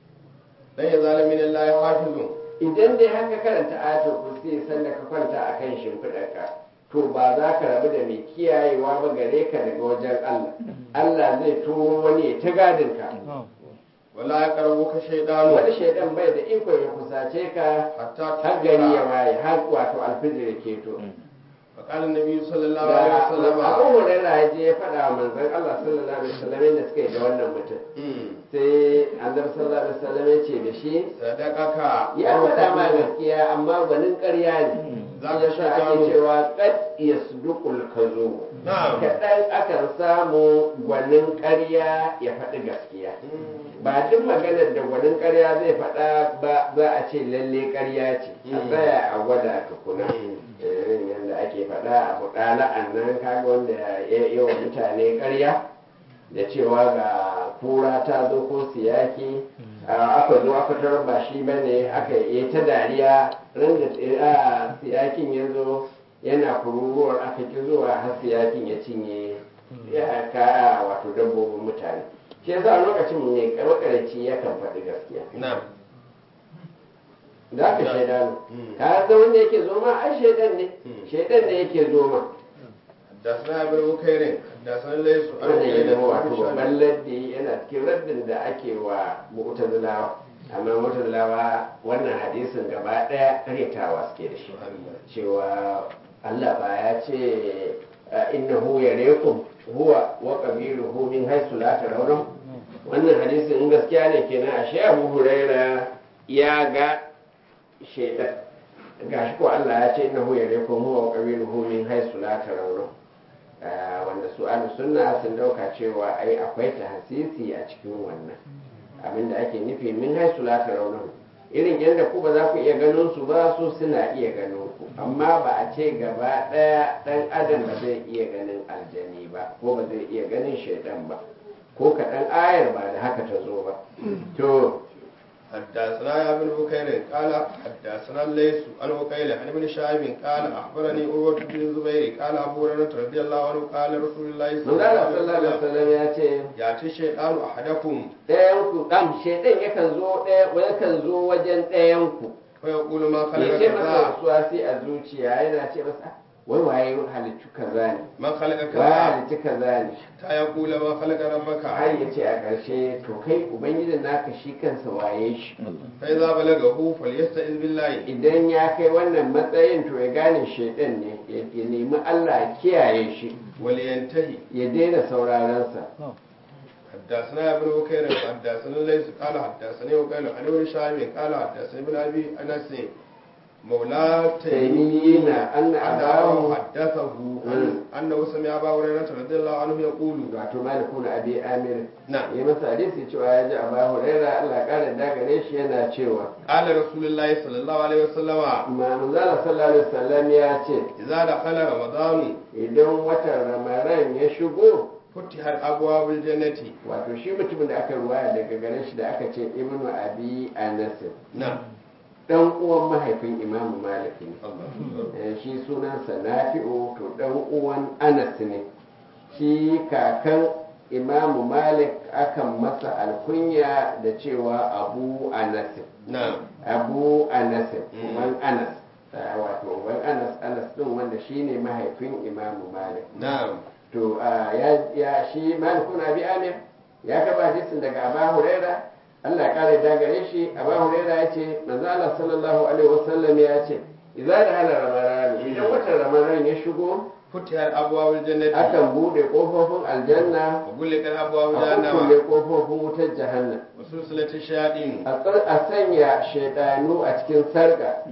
لن يزال من الله حافظ idan dai haka karanta ayatul kursi sanda ka kwanta akan shimfiɗarka to ba za ka rabu da mai kiyayewa ba gare ka daga wajen Allah Allah zai turo wani ya ta gadin ka ولا يقربك شيطان wani shaidan bai da ikon ya kusace ka حتى har gari ya تكبر waye har wato alfijir ya keto فقال النبي صلى الله عليه da وسلم abu hurairah ya je ya faɗa wa manzon Allah sallallahu alaihi wasallam yadda suka yi da wannan mutum "Hmm, sai annabi sallallahu alaihi wasallam ya ce da shi صدقك ya faɗa ma gaskiya amma gwanin ƙarya ne Za za ka ka sha ake gano. cewa kad yasduqul kazo Na'am. kaɗan akan samu gwanin ƙarya ya faɗi gaskiya Hmm, ba duk maganar da gwanin ƙarya zai faɗa ba za a ce lalle ƙarya ce a Mm. tsaya a gwada tukuna Mm. irin yadda ake faɗa a buɗala'an nan kaga wanda ya yi wa mutane ƙarya da cewa ga kura ta zo ko siyaki a, aka zo aka tarar ba shi ba ne aka yi ta dariya ran da a, siyakin ya zo yana kururuwar aka ki zuwa har siyakin ya cinye ya ka wato dabbobin mutane shi yasa a lokacin mai makarici yakan faɗi gaskiya نعم da aka shaida ne Mm. ka san wanda yake zo ma ai shaidan ne Mm. shaidan ne yake zo ma حدثنا ابن بكير حدثنا ليس عن wannan ya بكير zama wato عن هشام. babban laddi yana cikin raddin da ake wa mu'tazilawa amma mu'tazilawa wannan hadisin gaba daya karyatawa suke da shi cewa Allah ba ya ce innahu yarekum huwa wa qabiluhu min haythu la tarawun wannan hadisin in gaskiya ne kenan ashe Abu Huraira ya ga shaidan gashi ko Allah ya ce innahu yarekum huwa wa qabiluhu min haythu la tarawun Ah, wanda su ahlu sunna sun dauka cewa ai akwai tahsisi a cikin wannan abinda ake nufi min haisu la tarawnahu irin yadda ku ba za ku iya ganin su ba su suna iya ganin ku amma ba a ce gaba ɗaya ɗan adam ba zai iya ganin aljani ba ko ba zai iya ganin shaidan ba ko kaɗan ayar ba da haka ta zo ba to حدثنا يا ابن بكير قال حدثنا الليث عن وكيل عن ابن شهاب قال اخبرني عروه بن الزبير قال ابو هريره رضي الله عنه قال رسول الله صلى الله manzala عليه sallallahu alaihi وسلم wasallam ya ce ياتي الشيطان احدكم ɗayan ku ɗan shaidan yakan zo ɗaya yakan zo wajen ɗayan ku فيقول ما ya خلق ce masa كذا wasu wasi a zuciya yana ce masa wai waye halittu kaza ne ما خلق wa كذا halittu kaza ne حتى يقول ما خلق ربك har ya ce a ƙarshe to kai ubangijin naka shi kansa waye shi فاذا بلغه فليستعذ بالله idan ya kai wannan matsayin to ya gane shaidan ne ya ya nemi Allah ya kiyaye shi ولينتهي ya daina saurarensa حدثنا يا ابن بكير حدثنا ليس قال حدثني وقال عن ابن شهاب قال حدثني ابن ابي انس مولى تيميين أن أنه أباه حدثه مم. أنه سمع أبا هريرة رضي الله عنه يقول wato malikun abi amir نعم ya masa hadisi cewa ya ji abu huraira Allah ya kara da gare shi yana cewa قال رسول الله صلى الله عليه وسلم ma manzala sallallahu alaihi wasallam ya ce إذا دخل رمضان idan watan ramadan ya shigo فتحت أبواب الجنة wato shi mutumin da aka ruwaya daga gare shi da aka ce ibnu abi anas نعم dan uwan mahaifin imamu malik ne الله Eh, shi sunansa nafi'u to dan uwan anas ne shi kakan imamu malik akan masa alkunya da cewa abu anas نعم abu anas Mm. uban anas Eh, wato uban anas anas din wanda shine mahaifin imamu malik نعم to ah, ya ya shi malikun abi amir ya kaba hadisin daga abu huraira Allah ya kare da gare shi abu huraira ya ce manzo Allah sallallahu alaihi wasallam ya ce idza da hala ramadan idan watan ramadan ya shigo فتحت أبواب الجنة akan bude kofofin aljanna وغلقت أبواب a kulle جهنم kofofin wutar jahannam وسلسلة الشياطين a tsar- a sanya shaidanu a cikin sarka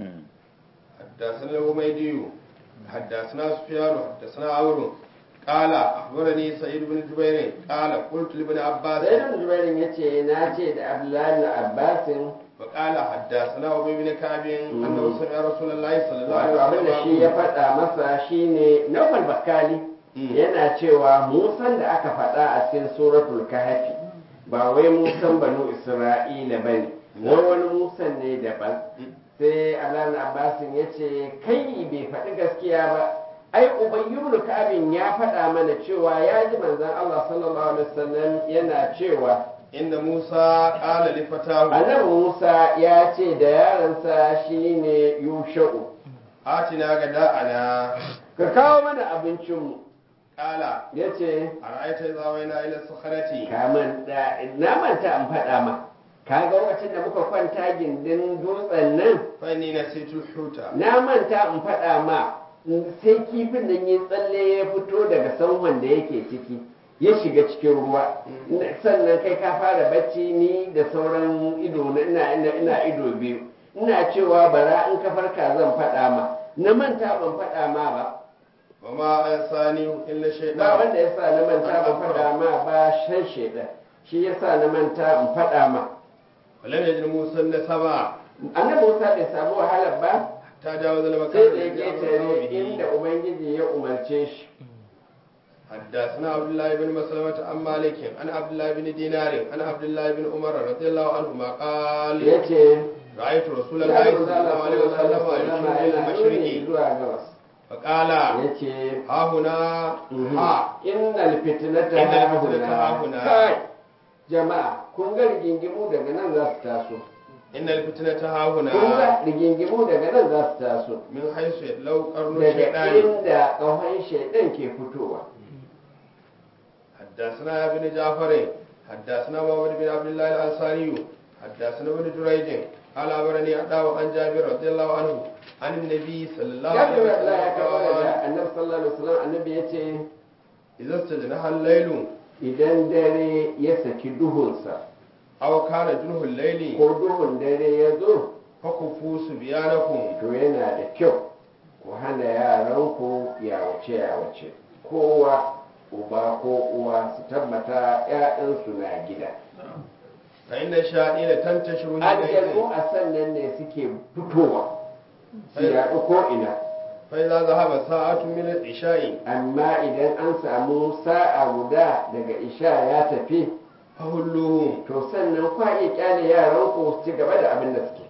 حدثنا الحميدي حدثنا سفيان حدثنا عمرو قال اخبرني سعيد بن جبير قال قلت لابن عباس sai da jubairin ya ce na ce da abdullahi na abbasin وقال حدثنا ابي بن كعب انه سمع رسول الله صلى الله wato عليه abin da shi ya وسلم faɗa masa shine naufal bakali Mm. yana cewa musan da aka faɗa a cikin suratul kahfi ba wai musan banu isra'ila ba ne wai wani musan ne daban sai alan abbasin ya ce kai bai faɗi gaskiya ba ai ubayyubnu ka'abin ya faɗa mana cewa ya ji manzon Allah sallallahu alaihi wasallam yana cewa ان موسى قال لفتاه annabi Musa ya ce da yaransa shine Yusha'u اتنا غداءنا ka kawo mana abincinmu قال ya ce ارايت اذا وينا الى الصخره kaman da na manta in faɗa ma ka ga lokacin da muka kwanta gindin dutsen nan فاني نسيت الحوت na manta in faɗa ma sai kifin nan ya tsalle ya fito daga sanwan da yake ciki ya shiga cikin ruwa Ina- sannan kai ka fara bacci ni da sauran ido na ina ina ina ido biyu ina cewa bara in ka farka zan faɗa ma na manta ban faɗa ma ba وما انساني الا ba الشيطان wanda ya sa na manta ban faɗa ma ba shan shaidan shi ya sa na manta in faɗa ma ولم يجد موسى النسبا annabi musa bai samu wahalar ba حتى جاوز المكان sai da ya الذي أمر ketare به. inda ubangiji ya umarce shi حدثنا عبد الله بن مسلمة عن مالك عن عبد الله بن دينار عن عبد الله بن عمر رضي الله عنهما قال ya ce رأيت رسول ya الله ga صلى الله عليه وسلم يشير إلى yana nuni المشرق zuwa gabas فقال ya ce ها هنا ها innal fitnata Innal hahuna fitnata hahuna. kai jama'a kun ga rigingimu daga nan za su taso إن الفتنة ها kun هنا ga rigingimu daga nan za su taso من حيث لو قرن daga الشيطان inda ƙahon shaidan ke fitowa حدثنا يا بن جعفر حدثنا محمد بن عبد الله الأنصاري حدثنا ابن جريج قال أخبرني أداه عن جابر رضي الله عنه عن النبي صلى الله ya عليه fi Allah ya kawo وسلم da قال annabi sallallahu alaihi wasallam annabi ya ce إذا استجنح الليل idan dare ya saki duhunsa أو كان جنه الليل ko duhun dare ya zo فكفوا صبيانكم to yana da kyau ku hana yaranku yawo yawace yawace kowa uba ko uwa su tabbata 'ya'yansu na gida فإن الشياطين تنتشر aljanu حينئذ a sannan ne suke fitowa su yaɗu ko'ina فإذا ذهب ساعة من العشاء amma idan an samu sa'a guda daga isha ya tafi فهلوهم to sannan kwa iya kyale yaran ku su ci gaba da abin da suke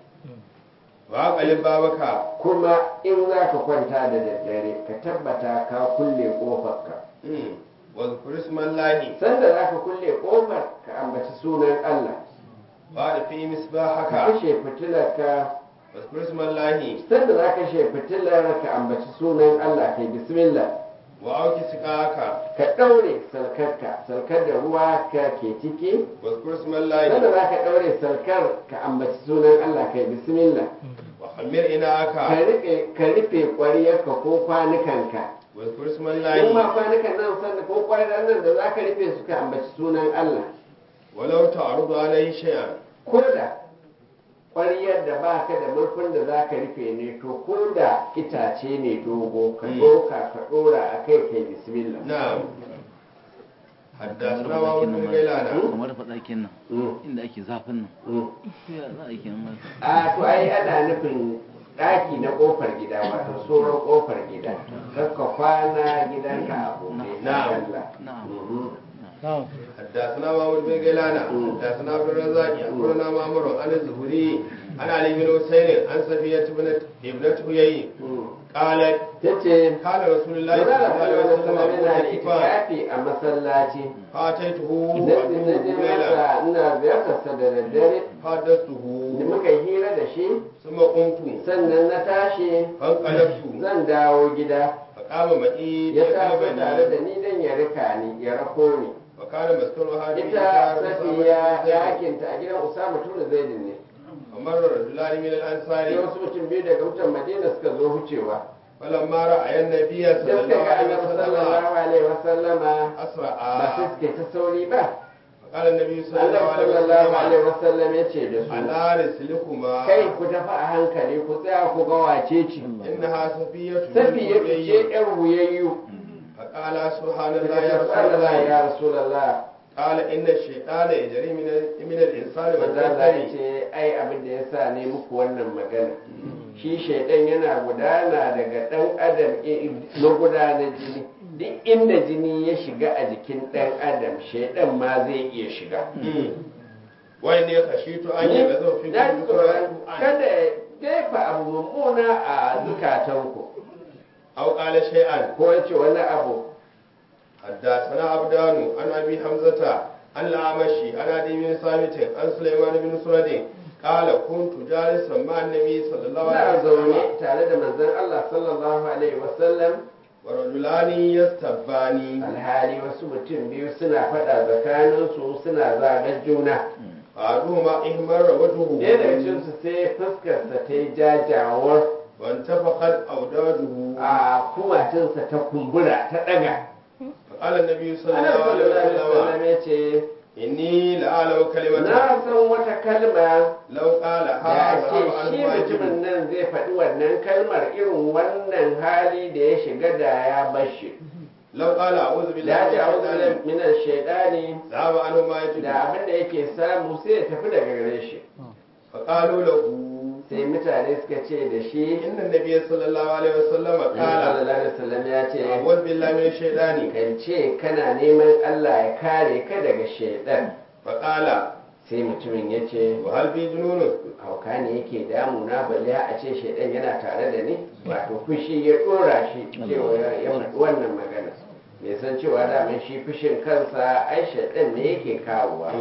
وأقلب بابك kuma in za ka kwanta da daddare ka tabbata ka kulle ƙofarka مم. واذكر اسم الله sanda za ka kulle ƙofar ka ambaci sunan Allah وأعرف في ka مصباحك kashe fitilarka واذكر اسم الله sanda za ka kashe fitilar ka ambaci sunan Allah kai bismillah وأوك سقاك ka ɗaure salkarka salkar da ruwa ka ke ciki واذكر اسم sanda الله za ka ɗaure salkar ka ambaci sunan Allah kai bismillah وخمر ka إناءك rufe ka rufe ƙwariyarka ko kwanukanka واذكر اسم in الله ma kwanukan nan sanda ko ƙwarar nan da za ka rufe su ka ambaci sunan Allah ولو تعرض عليه شيئا ko da ƙwariyar da ba ka da murfin da za ka rufe ne to ko da itace ne dogo ka Mm. ɗauka ka ɗora a kai kai bismillah نعم حدثنا kamar وابو faɗakin بن nan غيلان ma kamar faɗakin nan Mm, inda ake zafin nan mm. to ya za a yi kenan a to ai ana nufin ɗaki na ƙofar gida wato tsoron ƙofar gida kakka kwana gidanka a buɗe Na'am. Allah. na'am Mhm. حدثنا محمود بن غيلان حدثنا عبد الرزاق اخبرنا مامور عن الزهري عن علي بن حسين عن صفية بن ابنة هيي Mm. قالت tace كان رسول الله صلى Manzala الله عليه sallallahu وسلم alaihi wasallam yana معتكفا itikafi a masallaci فاتيته na je وأدعوه ليلا masa ina ziyartarsa da daddare da فحدثته muka yi hira da shi ثم قمت sannan na tashi فانقلبت zan dawo gida فقام معي ya taso tare da يقلبني ni dan ya rika ni ya rako ni وكان مسكنها في ita دار أسامة safiya بن زيد ɗakinta a gidan usama tun zaidin ne فمر رجلان من sai الأنصار wasu mutum biyu daga mutan madina suka zo wucewa فلما رأى النبي da صلى suka الله ga عليه annabi وسلم sallallahu alaihi wasallama ba أسرع su suke ta sauri ba فقال النبي صلى الله annabi عليه sallallahu alaihi وسلم wasallam ya ce da su على رسلكما kai ku tafi a hankali ku tsaya ku ga wace ce إنها صفية safiya بنت ce حيي. yar huyayyu فقال سبحان الله daga يا رسول Allah الله ya rasulullah قال إن الشيطان يجري من من الإنسان manzo Allah ya والجسد ce ai abin da ya sa ne muku wannan magana shi shaidan yana gudana daga dan adam i- magudanar jini duk inda jini ya shiga a jikin dan adam shaidan ma zai iya shiga وإني خشيت أن Ni يغزو في na ji كل tsoron سورة kada ya jefa abu mummuna a zukatanku أو قال شيئا ko ya ce wani abu حدثنا عبدان عن ابي حمزه عن الاعمشي عن ابي بن ثابت عن سليمان بن سرد قال كنت جالسا مع النبي صلى الله عليه na zaune وسلم tare da manzon Allah sallallahu alaihi wasallam ورجلان يستباني alhali wasu mutum biyu suna faɗa tsakaninsu suna zagar juna احدهما احمر وجهه ɗaya daga cikinsu sai fuskarsa ta yi jajawar وانتفخت اوداجه a kumatinsa ta kumbura ta ɗaga فقال النبي صلى Annabi الله عليه sallallahu alaihi وسلم wasallam ya ce اني لاعلم كلمه na san wata kalma لو قال da هذا ake ذهب shi عنه واجب mutumin nan zai faɗi wannan kalmar irin wannan hali da ya shiga da ya bashi لو قال اعوذ بالله da من ya ce a'udhu الشيطان minan shaidani ذهب عنه ما يجب da abin da yake samu sai ya tafi daga gare shi فقالوا له sai mutane suka ce da shi إن النبي صلى الله عليه وسلم Annabi قال sallallahu alaihi wasallam ya ce أعوذ بالله من الشيطان kan ce kana neman Allah ya kare ka daga shaidan فقال sai mutumin ya ce وهل في جنون hauka ne yake damuna balle a ce shaidan yana tare da ni wato fushi ya dora shi cewa ya ya faɗi wannan magana bai san cewa daman shi fushin kansa ai shaidan ne yake kawowa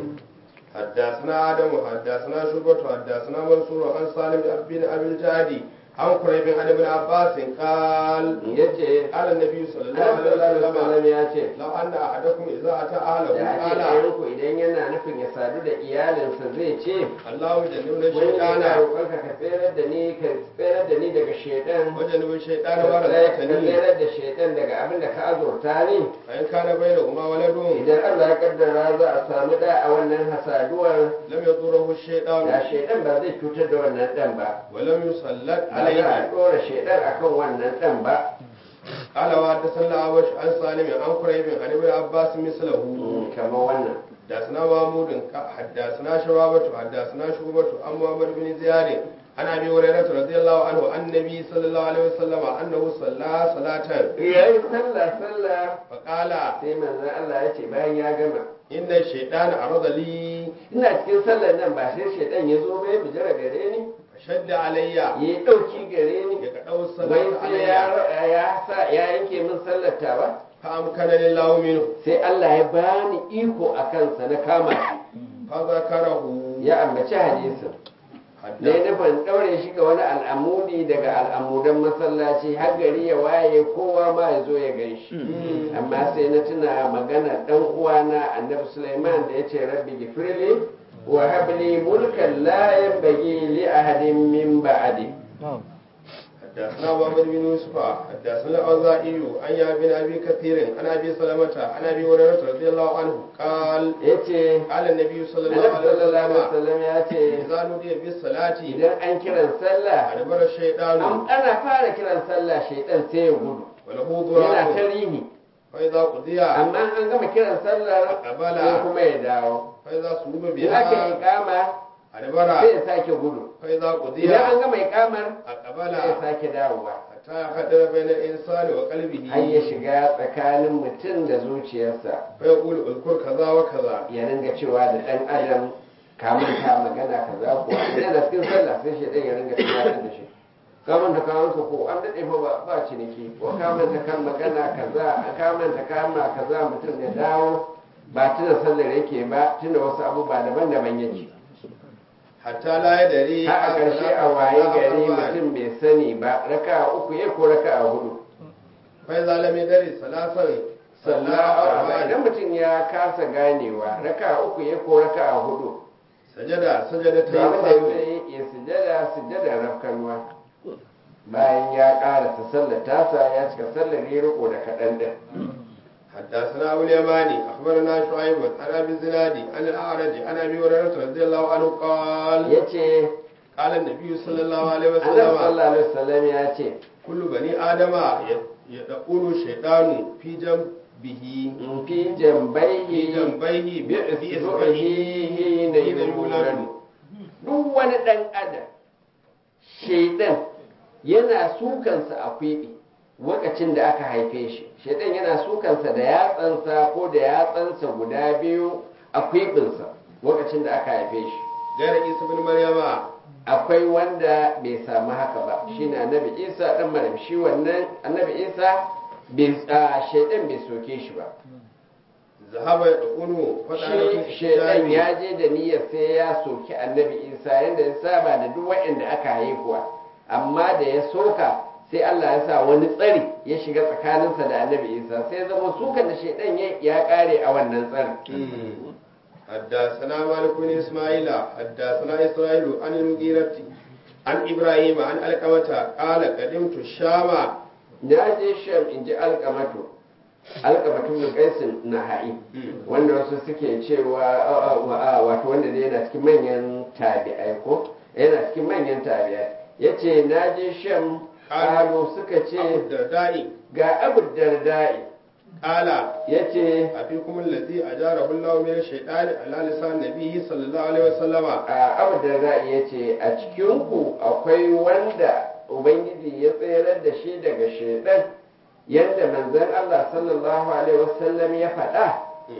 حدثنا آدم حدثنا شعبة حدثنا منصور عن سالم بن أبي الجعدي عن قريب عن ابن عباس قال ya ce قال النبي صلى الله Annabi عليه sallallahu alaihi وسلم wasallam ya ce لو أن أحدكم إذا أتى أهله da ake قال ɗayanku idan yana nufin ya sadu da iyalinsa zai ce اللهم جنبنا wani الشيطان yana roƙonka ka tsere da ni ka tsere da ni daga shaidan وجنب الشيطان ka ورزقتني tsere da shaidan daga abin da ka azurta ni فإن كان بينهما ولد idan Allah ya kaddara za a samu da a wannan hasaduwar لم يضره da الشيطان shaidan ba zai cutar da wannan dan ba ولم يسلط ba za a عليه ɗora shaidan akan wannan dan ba قال وحدثنا الأعمش عن سالم عن قريب عن ابن عباس مثله kamar wannan حدثنا محمود حدثنا شبابة حدثنا شعبة عن محمد بن زياد عن ابي هريره رضي الله عنه عن النبي صلى الله عليه وسلم انه صلى صلاه yayi sallah sallah فقال sai manzon Allah ya ce bayan ya gama ان الشيطان عرض لي ina cikin sallar nan ba sai shaidan ya zo bai bijira gare ni فشد علي ya yi ɗauki gare ni يقطع wai الصلاه sai ya علي ya sa ya yanke min sallar tawa فامكنني الله منه sai Allah ya bani iko a kansa na kama shi فذكره ya ambaci hadisin ne حدث nufin ɗaure shi ga wani al'amudi daga al'amudan masallaci har gari ya waye kowa ma ya zo ya gan shi amma sai na tuna magana ɗan uwana annabi Sulaiman da ya ce rabbi gifirli wa habli mulkan la yanbaghi li ahadin min ba'di حدثنا محمد بن يوسف حدثنا الأوزاعي عن يا بن أبي كثير عن أبي سلمة عن أبي هريرة رضي الله عنه قال yace قال النبي صلى الله annabi عليه sallallahu alaihi وسلم wasallam ya ce إذا نودي بالصلاة idan an kiran sallah أدبر الشيطان an ana fara kiran sallah shaidan sai ya gudu وله yana ta ضراب rini فإذا قضي amma an gama kiran sallar أقبل sai kuma ya dawo فإذا صلب in aka yi بها ikama أدبر sai ya sake gudu فإذا قضي idan an gama ikamar أقبل sai ya sake dawowa حتى يحضر بين الإنسان وقلبه har ya shiga tsakanin mutum da zuciyarsa فيقول اذكر كذا وكذا ya ringa cewa da ɗan adam ka manta magana kaza ko idan da cikin sallah sai shi ɗan ya ringa tunatar da shi ka manta ka wanka ko an daɗe fa ba ba ciniki ko ka manta kan magana kaza ka manta kama kaza mutum ya dawo ba tuna sallar yake ba tuna wasu abubuwa daban-daban yake حتى لا يدري har a ƙarshe a waye gari mutum bai sani ba raka uku ya ko raka hudu فإذا لم يدري ثلاثا صلى sallah أربعا idan mutum ya kasa ganewa raka uku ya ko raka hudu سجد سجدتين to abin da سهو zai ya sujada sujada rafkanwa bayan ya karasa sallar tasa ya cika sallar ya riko da kaɗan ɗin حدثنا أبو اليماني أخبرنا شعيب عن أبي الزناد عن الأعرج عن أبي هريرة رضي الله عنه قال ya ce قال النبي صلى الله عليه annabi وسلم sallallahu alaihi wasallam ya ce كل بني آدم يدخل الشيطان في جنبه in fi في jambaihi جنبيه bi في isbu'ihi na حين yuladu يولد duk wani ɗan adam shaidan yana sukansa a kwiɓi lokacin da aka haife shi shaidan yana sukansa da yatsansa ko da yatsansa guda biyu a kwiɓinsa lokacin da aka haife shi غير عيسى بن مريم akwai wanda bai samu haka ba shine annabi isa dan maryam shi wannan annabi isa bai a, shaidan bai soke shi ba ذهب يدخل فتعرف shi shaidan ya je da niyyar sai ya soki annabi isa yadda ya saba da duk waɗanda aka haihuwa amma da ya soka sai Allah ya sa wani tsari ya shiga tsakaninsa da annabi isa sai zama sukan da shaidan ya ya kare a wannan tsarin حدثنا مالك بن اسماعيل حدثنا اسرائيل عن المغيرة عن ابراهيم عن القمة قال قدمت الشام na je sham in ji alkamatu alkamatu bin kaisin na ha'i wanda wasu suke cewa a- a- a- wato wanda dai yana cikin manyan tabi'ai ko yana cikin manyan tabi'ai ya ce na je sham kalo suka أبو ce الدرداء ga abu dardai قال ya ce أفيكم الذي أجاره الله من الشيطان على لسان نبيه صلى الله عليه وسلم a abu dardai ya ce a cikinku akwai wanda ubangiji ya tserar da shi daga shaidan yadda manzon allah sallallahu alaihi wasallam ya faɗa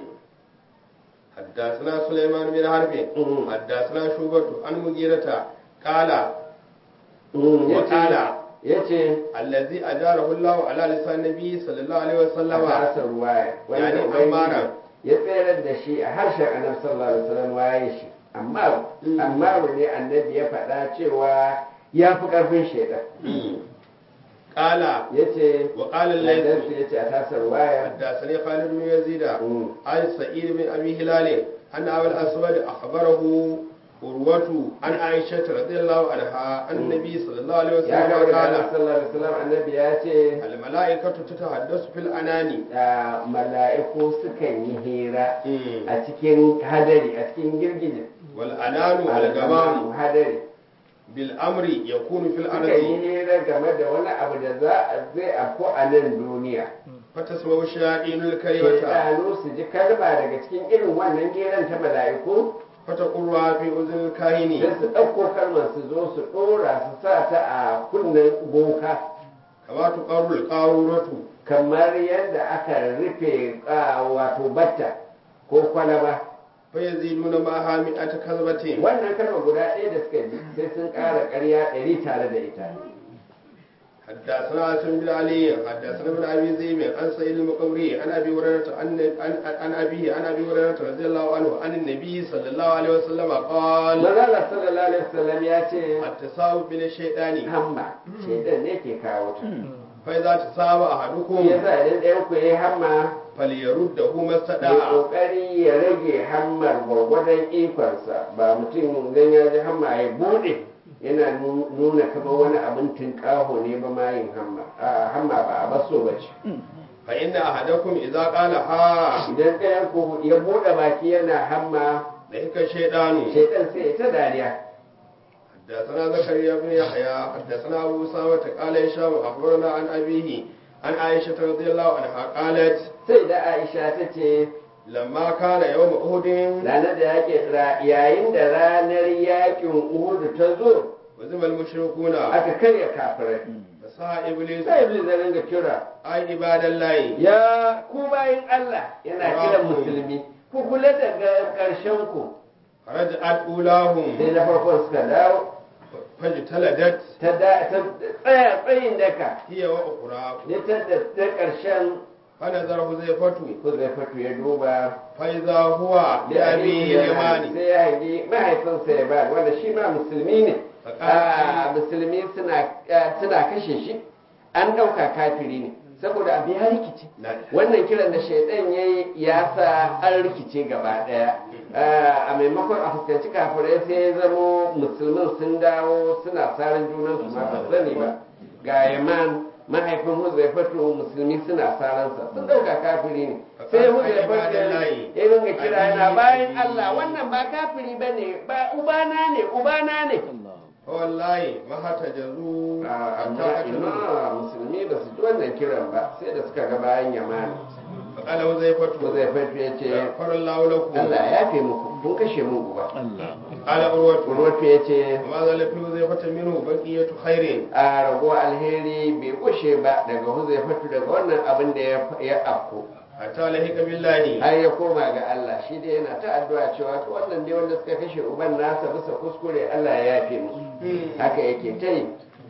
حدثنا سليمان بن حرب مم. حدثنا شوبة عن مغيرة قال وقال ya ce الذي أجاره الله على لسان النبي صلى الله عليه a وسلم tasa ruwaya wanda Yani ubangiji Ammara. ya tsayar da shi a harshen annabi sallallahu alaihi wasallam waye shi amma Mm. amma ne annabi ya faɗa cewa ya fi ƙarfin shaidan قال ya ce وقال الليث ya ce a tasa ruwaya حدثني خالد بن يزيد Mm. عن سعيد بن ابي هلال ان ابا الاسود اخبره عروة عن عائشة رضي الله عنها أن النبي صلى الله عليه ya وسلم kawo da قال annabi sallallahu alaihi wasallam annabi ya ce الملائكة تتحدث في الأناني a mala'iku sukan yi hira a cikin hadari a cikin girgije والأنان الغمام hadari bil amri yakunu fil suka yi ardi hira game da wani abu da za a zai afko a nan duniya fatasma'u shayatinul kalimata shaidanu su ji kalma daga cikin irin wannan hiran ta mala'iku fataqurra fi uzul kahini sai su ɗauko kalmar su zo su ɗora su sa ta a kunnen boka kama tuqarrul qaruratu kamar yadda aka rufe ah, wato batta ko kwalaba fa yaziduna ma hami'at kazbatin wannan kalmar guda ɗaya da suka ji sai sun ƙara ƙarya ɗari tare da ita حدثنا عاصم بن علي حدثنا ابن ابي ذئب عن سعيد المقبري عن ابي هريره عن عن عن ابيه عن ابي هريره رضي الله عنه عن النبي صلى الله عليه وسلم قال manzala sallallahu alaihi wasallam ya ce التساؤل من الشيطان hamma shaidan ne ke kawo ta فاذا تساوى احدكم yasa idan ɗayan ku yi hamma فليرده ما ya استطاع kokari ya rage hammar gwargwadon ikonsa ba mutum idan ya ji hamma ya bude yana nu- nuna kamar wani abin tunƙaho ne ba ma yin hamma a hamma ba a baso ba ce فان احدكم اذا قال ها idan ɗayan ku ya bude baki yana hamma ذلك الشيطان shaidan sai ya ta dariya حدثنا زكريا بن يحيى حدثنا ابو اسامه قال هشام اخبرنا عن ابيه عن عائشه رضي الله عنها قالت sai da aisha ta ce لما كان يوم احد ranar da yaƙin ra- yayin da ranar yaƙin uhudu ta zo وزم المشركون aka karya kafirai فسعى ابليس sai iblis ya ringa kira اي عباد الله ya ku bayin Allah yana kiran musulmi ku kula da ga- ƙarshen ku فرجعت sai اولاهم na farkon suka dawo فاجتلدت ta da- ta tsaya tsayin daka هي واخرى ya tada ta ƙarshen فنظر حذيفة ku zai fito ya duba فإذا هو لأبيه اليماني sai ya hangi mahaifinsa ya ba wanda shi ma musulmi ne Ah, musulmi suna ah, suna kashe shi an ɗauka kafiri ne saboda abu ya rikice wannan kiran da shaidan ya yi ya sa an rikice gaba ɗaya Ah, a maimakon a fuskanci kafirai sai ya zamo musulmin sun dawo suna saran junansu ma ba sani ba ga yaman mahaifin huzaifatu musulmi suna saransa sun ɗauka kafiri ne sai huzaifatu ya ringa kira yana bayan Allah wannan ba kafiri ba ne ba ubana ne ubana ne فوالله ما احتجزوا Ah, حتى amma قتلوه ina musulmi ba su ji wannan kiran ba sai da suka ga bayan yamani فقال حذيفة huzaifatu ya ce غفر الله لكم Allah ya fi muku kun kashe mun uba Allah قال عروة urwatu ya ce وما زال في حذيفة منه بقية خير a rago alheri bai kushe ba daga huzaifatu daga wannan abin da ya- ya afko حتى لحق بالله har ya koma ga Allah shi dai yana ta addu'a cewa to wannan ne wanda suka kashe uban nasa bisa kuskure Allah ya yafe musu haka yake ta yi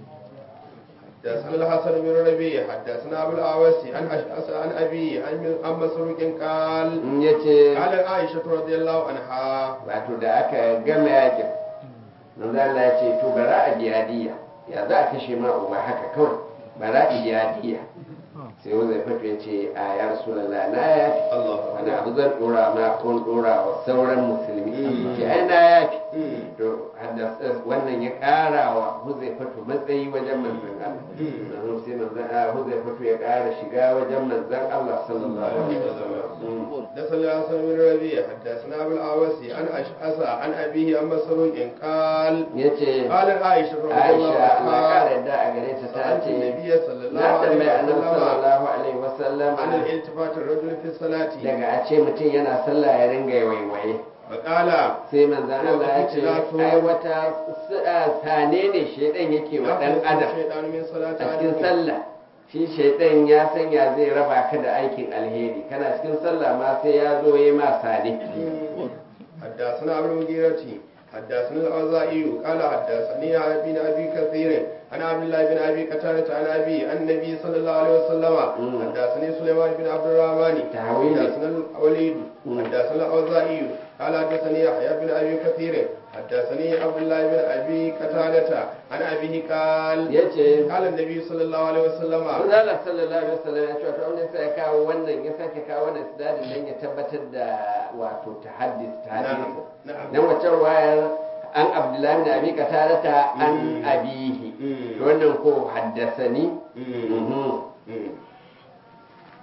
حدثنا الحسن بن ربيع حدثنا ابو الاعوس عن اشعث عن ابي عن عن مسروق قال in ya ce قال عائشه رضي الله عنها wato da aka gama yakin manzo Allah ya ce to bara a biya diya ya za a kashe ma uba haka kawai bara a biya diya sai wanda ya fito ya ce a ya rasulullah na yafi الله wani abu zan dora ma ko dora wa sauran musulmi Mm. ce ai na yafi Mm. to haddasa wannan ya kara wa huzaifatu matsayi wajen manzon Allah Mm. Sannan sai manzon Allah huzaifatu ya kara shiga wajen manzon Allah sallallahu alaihi wasallam Mm. حدثنا الحسن بن ربيع حدثنا ابو الاعوس عن اشعث عن ابيه عن مسروق قال yace قال عائشه رضي الله Aisha Allah عنها kara yadda a gare ta ta سألت ce النبي صلى الله na عليه tambayi annabi وسلم sallallahu alaihi wasallam عن الالتفات الرجل في الصلاة daga a ce mutum yana sallah ya ringa waiwaye فقال sai manzon Allah ya ce Ikhtilatu. ai wata s- a sane ne shedan yake wa dan adam الشيطان من صلاة a cikin أحدكم. sallah shi shaidan ya sanya zai raba ka da aikin alheri kana cikin sallah ma sai ya zo ya ma sane حدثنا ابو المغيرة حدثنا الأوزاعي قال حدثني ابن ابي كثير عن عبد الله بن ابي قتادة عن ابي عن النبي صلى الله عليه وسلم مم. حدثني سليمان بن عبد الرحمن تهويل. حدثنا الوليد مم. حدثنا الأوزاعي قال حدثني يحيى بن ابي كثير حدثني عبد الله بن ابي قتادة عن ابيه قال yace قال النبي صلى الله عليه وسلم Allah sallallahu alaihi wasallam ya ce wato wanda sai ya kawo wannan ya sake kawo wannan sidadin dan ya tabbatar da wato tahaddis tahaddis نعم dan wacce wayar an Abdullahi da Abi Qatada an Mm. abihi Mm. wannan ko haddasani مم. mhm مم. قال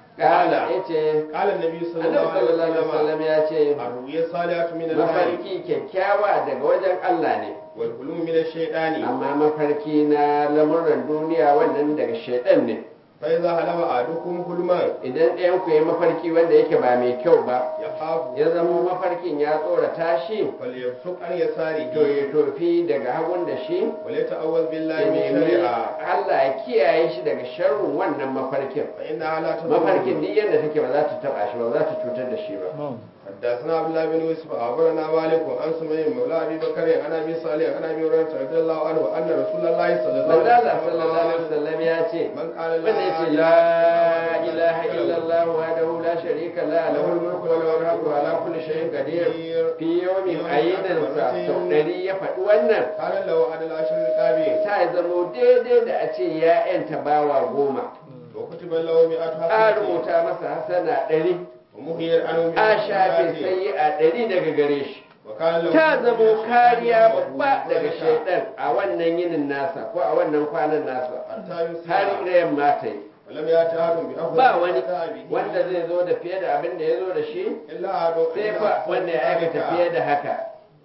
قال yace قال النبي صلى annabi الله عليه sallallahu alaihi وسلم wasallam ya ce الرؤيا الصالحة من الله mafarki kyakkyawa daga wajen Allah ne والحلم من الشيطان amma mafarki na lamuran duniya wannan daga shaidan ne فإذا حلم أحدكم حلما idan ɗayan ku yi mafarki wanda yake ba mai kyau ba يخاف ya zama mafarkin ya tsorata shi فليبصق عن يساره to ya tofi daga hagun da shi وليتعوذ بالله ya من nemi شرها Allah ya kiyaye shi daga sharrin wannan mafarkin فإنها لا mafarkin تضره duk yadda take ba za ta taba shi ba za ta cutar da shi ba حدثنا عبد الله بن يوسف أخبرنا مالك عن سمي مولى أبي بكر عن أبي صالح عن أبي هريرة رضي الله عنه أن رسول الله صلى الله manzo Allah عليه sallallahu alaihi وسلم wasallam ya ce من قال wanda yace la ilaha illallah wahdahu la sharika la lahul mulku wa lahul hamdu wa ala kulli shay'in qadir fi yawmin ayyidan sa sau dari ya faɗi wannan قال له عن العشر القابل ta zamo daidai da a ce ya yanta bawa goma وكتب له مئة a حسنة rubuta masa hasana ɗari ومهير عنه a مئة shafe حسنة sai a ɗari daga gare shi وكان له ta zamo kariya وهو babba daga ذلك shaidan a wannan yinin nasa ko a wannan kwanan nasa حتى har يصير da yamma ta yi ولم يأت أحد بأفضل ba ما wani أتى به wanda zai zo da fiye da abin da ya zo da shi إلا أحد sai fa wanda ya aikata fiye da haka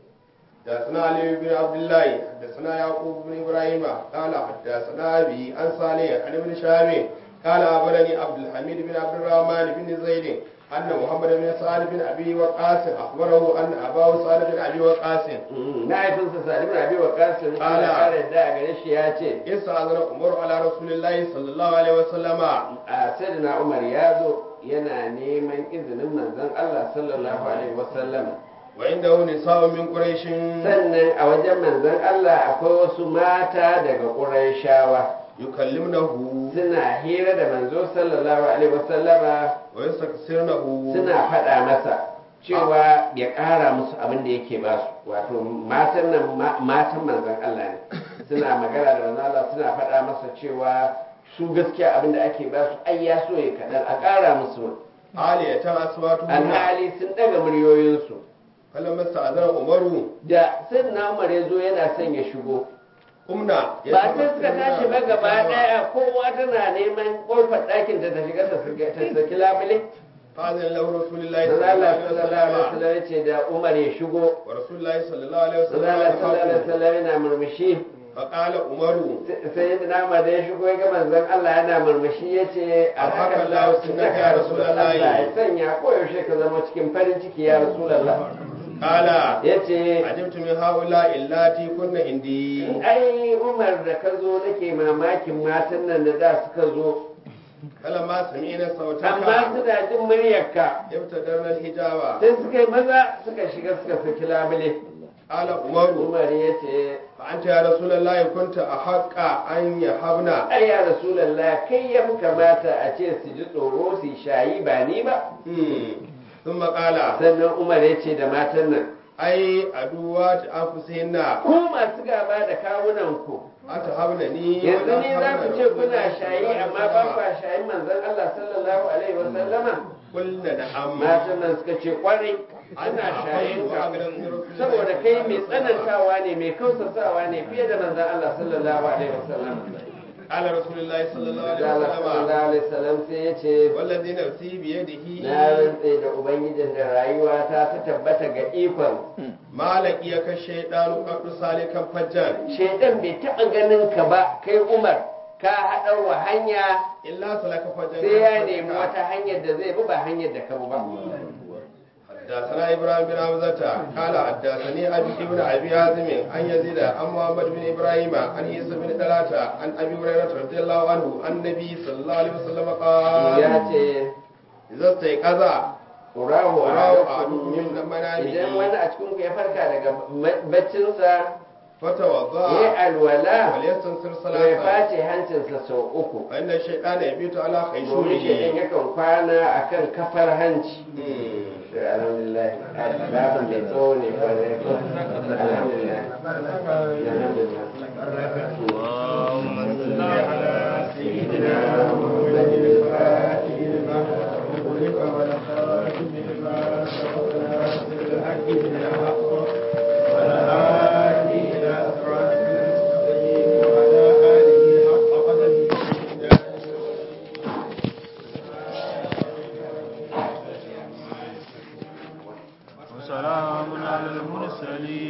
حدثنا علي بن عبد الله حدثنا يعقوب بن ابراهيم قال حدثنا ابي عن صالح عن ابن شهاب قال اخبرني عبد الحميد بن عبد الرحمن بن زيد ان محمد بن سعد بن ابي وقاص اخبره ان اباه سعد بن ابي وقاص mahaifinsa sa'ad ibn abi waqas Ala. Allah ya kare da a gare shi ya ce استاذن عمر على رسول الله صلى الله عليه وسلم a sayyidina Umar ya zo yana neman izinin manzon Allah sallallahu alaihi wasallam وعنده نساء من قريش sannan a wajen manzon Allah akwai wasu mata daga Qurayshawa يكلمنه suna hira da manzo sallallahu alaihi wasallama ويستكثرنه suna faɗa masa cewa ya ƙara musu abin da yake ba su wato matan nan ma- matan manzon Allah ne suna magana da manzon Allah suna faɗa masa cewa su gaskiya abin da ake ba su ai ya so ya kaɗan a ƙara musu عالية أصواتهن alhali sun ɗaga muryoyinsu فلما استأذن عمر da sai na umar ya zo yana son ya shigo قمنا ba sai suka tashi ba gaba ɗaya kowa tana neman ƙofar ɗakin ta ta shiga ta saki- ta saki labule فأذن له رسول الله manzon صلى الله Allah عليه sallallahu alaihi وسلم wasallam ya ce da umar ya shigo ورسول الله صلى الله عليه وسلم Manzala sallallahu alaihi يخاف. wasallam yana murmushi فقال عمر sai da nama da ya shigo ya ga manzon Allah yana murmushi ya ce a Alhaka haka Allah Allah sunnaka ya ya Rasulullah Rasulullahi. ya sanya koyaushe ka zama cikin farin ciki ya Rasulullah قال ya ce عجبت من هؤلاء اللاتي كن عندي ai Umar da ka zo nake mamakin matan nan da da suka zo فلما سمعنا صوتك amma suna jin muryarka ابتدرنا الحجاب sai suka yi maza suka shiga suka saki labule قال عمر Umar ya ce فأنت يا رسول الله كنت أحق أن يهبنا ai ya Rasulullah kai ya fi kamata a ce su ji tsoro su yi shayi ba ni ba مم. ثم قال sannan umar ya ce da matan nan أي أدوات أنفسهن ku masu gaba da kawunanku أتهبنني yanzu ولا ne za ku تهبن ce رسول kuna الله صلى shayi الله عليه amma ba وسلم. kwa shayin manzon Allah sallallahu alaihi wa sallama قلنا نعم matan nan suka ce kwarai ana shayin ka saboda kai mai tsanantawa ne mai kausasawa ne fiye da manzon Allah sallallahu alaihi wa sallama قال رسول الله صلى الله عليه Allah sallallahu وسلم alaihi wa sallam sai ya ce والذي نفسي بيده na rantse da ubangijin da rayuwa ta ta tabbata ga ikon ما لقيك الشيطان قد سالكا فجا shaidan bai taɓa ganin ka ba kai umar ka haɗar wa hanya إلا سلك فجا sai ya nemi wata hanyar da zai bi ba hanyar da ka bi ba حدثنا ابراهيم بن حمزة قال حدثني ابي ابن ابي حازم عن يزيد عن محمد بن ابراهيم عن عيسى بن طلحه عن ابي هريره رضي الله عنه عن النبي صلى الله عليه وسلم ya قال ce اذا استيقظ urahu Urahu a ahadukum min manamihi. idan wani a cikin ku ya farka daga ma- baccinsa ya فتوضا alwala وليستنصر to ya صلاته face hancinsa sau uku فان الشيطان يبيت على domin shaidan خيشومه yakan kwana akan kafar hanci مم. alhamdulillah babin mai tsawo ne kwarai ko alhamdulillah alhamdulillah اللهم صل على سيدنا محمد الفاتح لما أغلق والخاتم لما سبق ناصر الحق بالحق والهادي إلى صراط المستقيم وعلى آله حق قدره المرسلين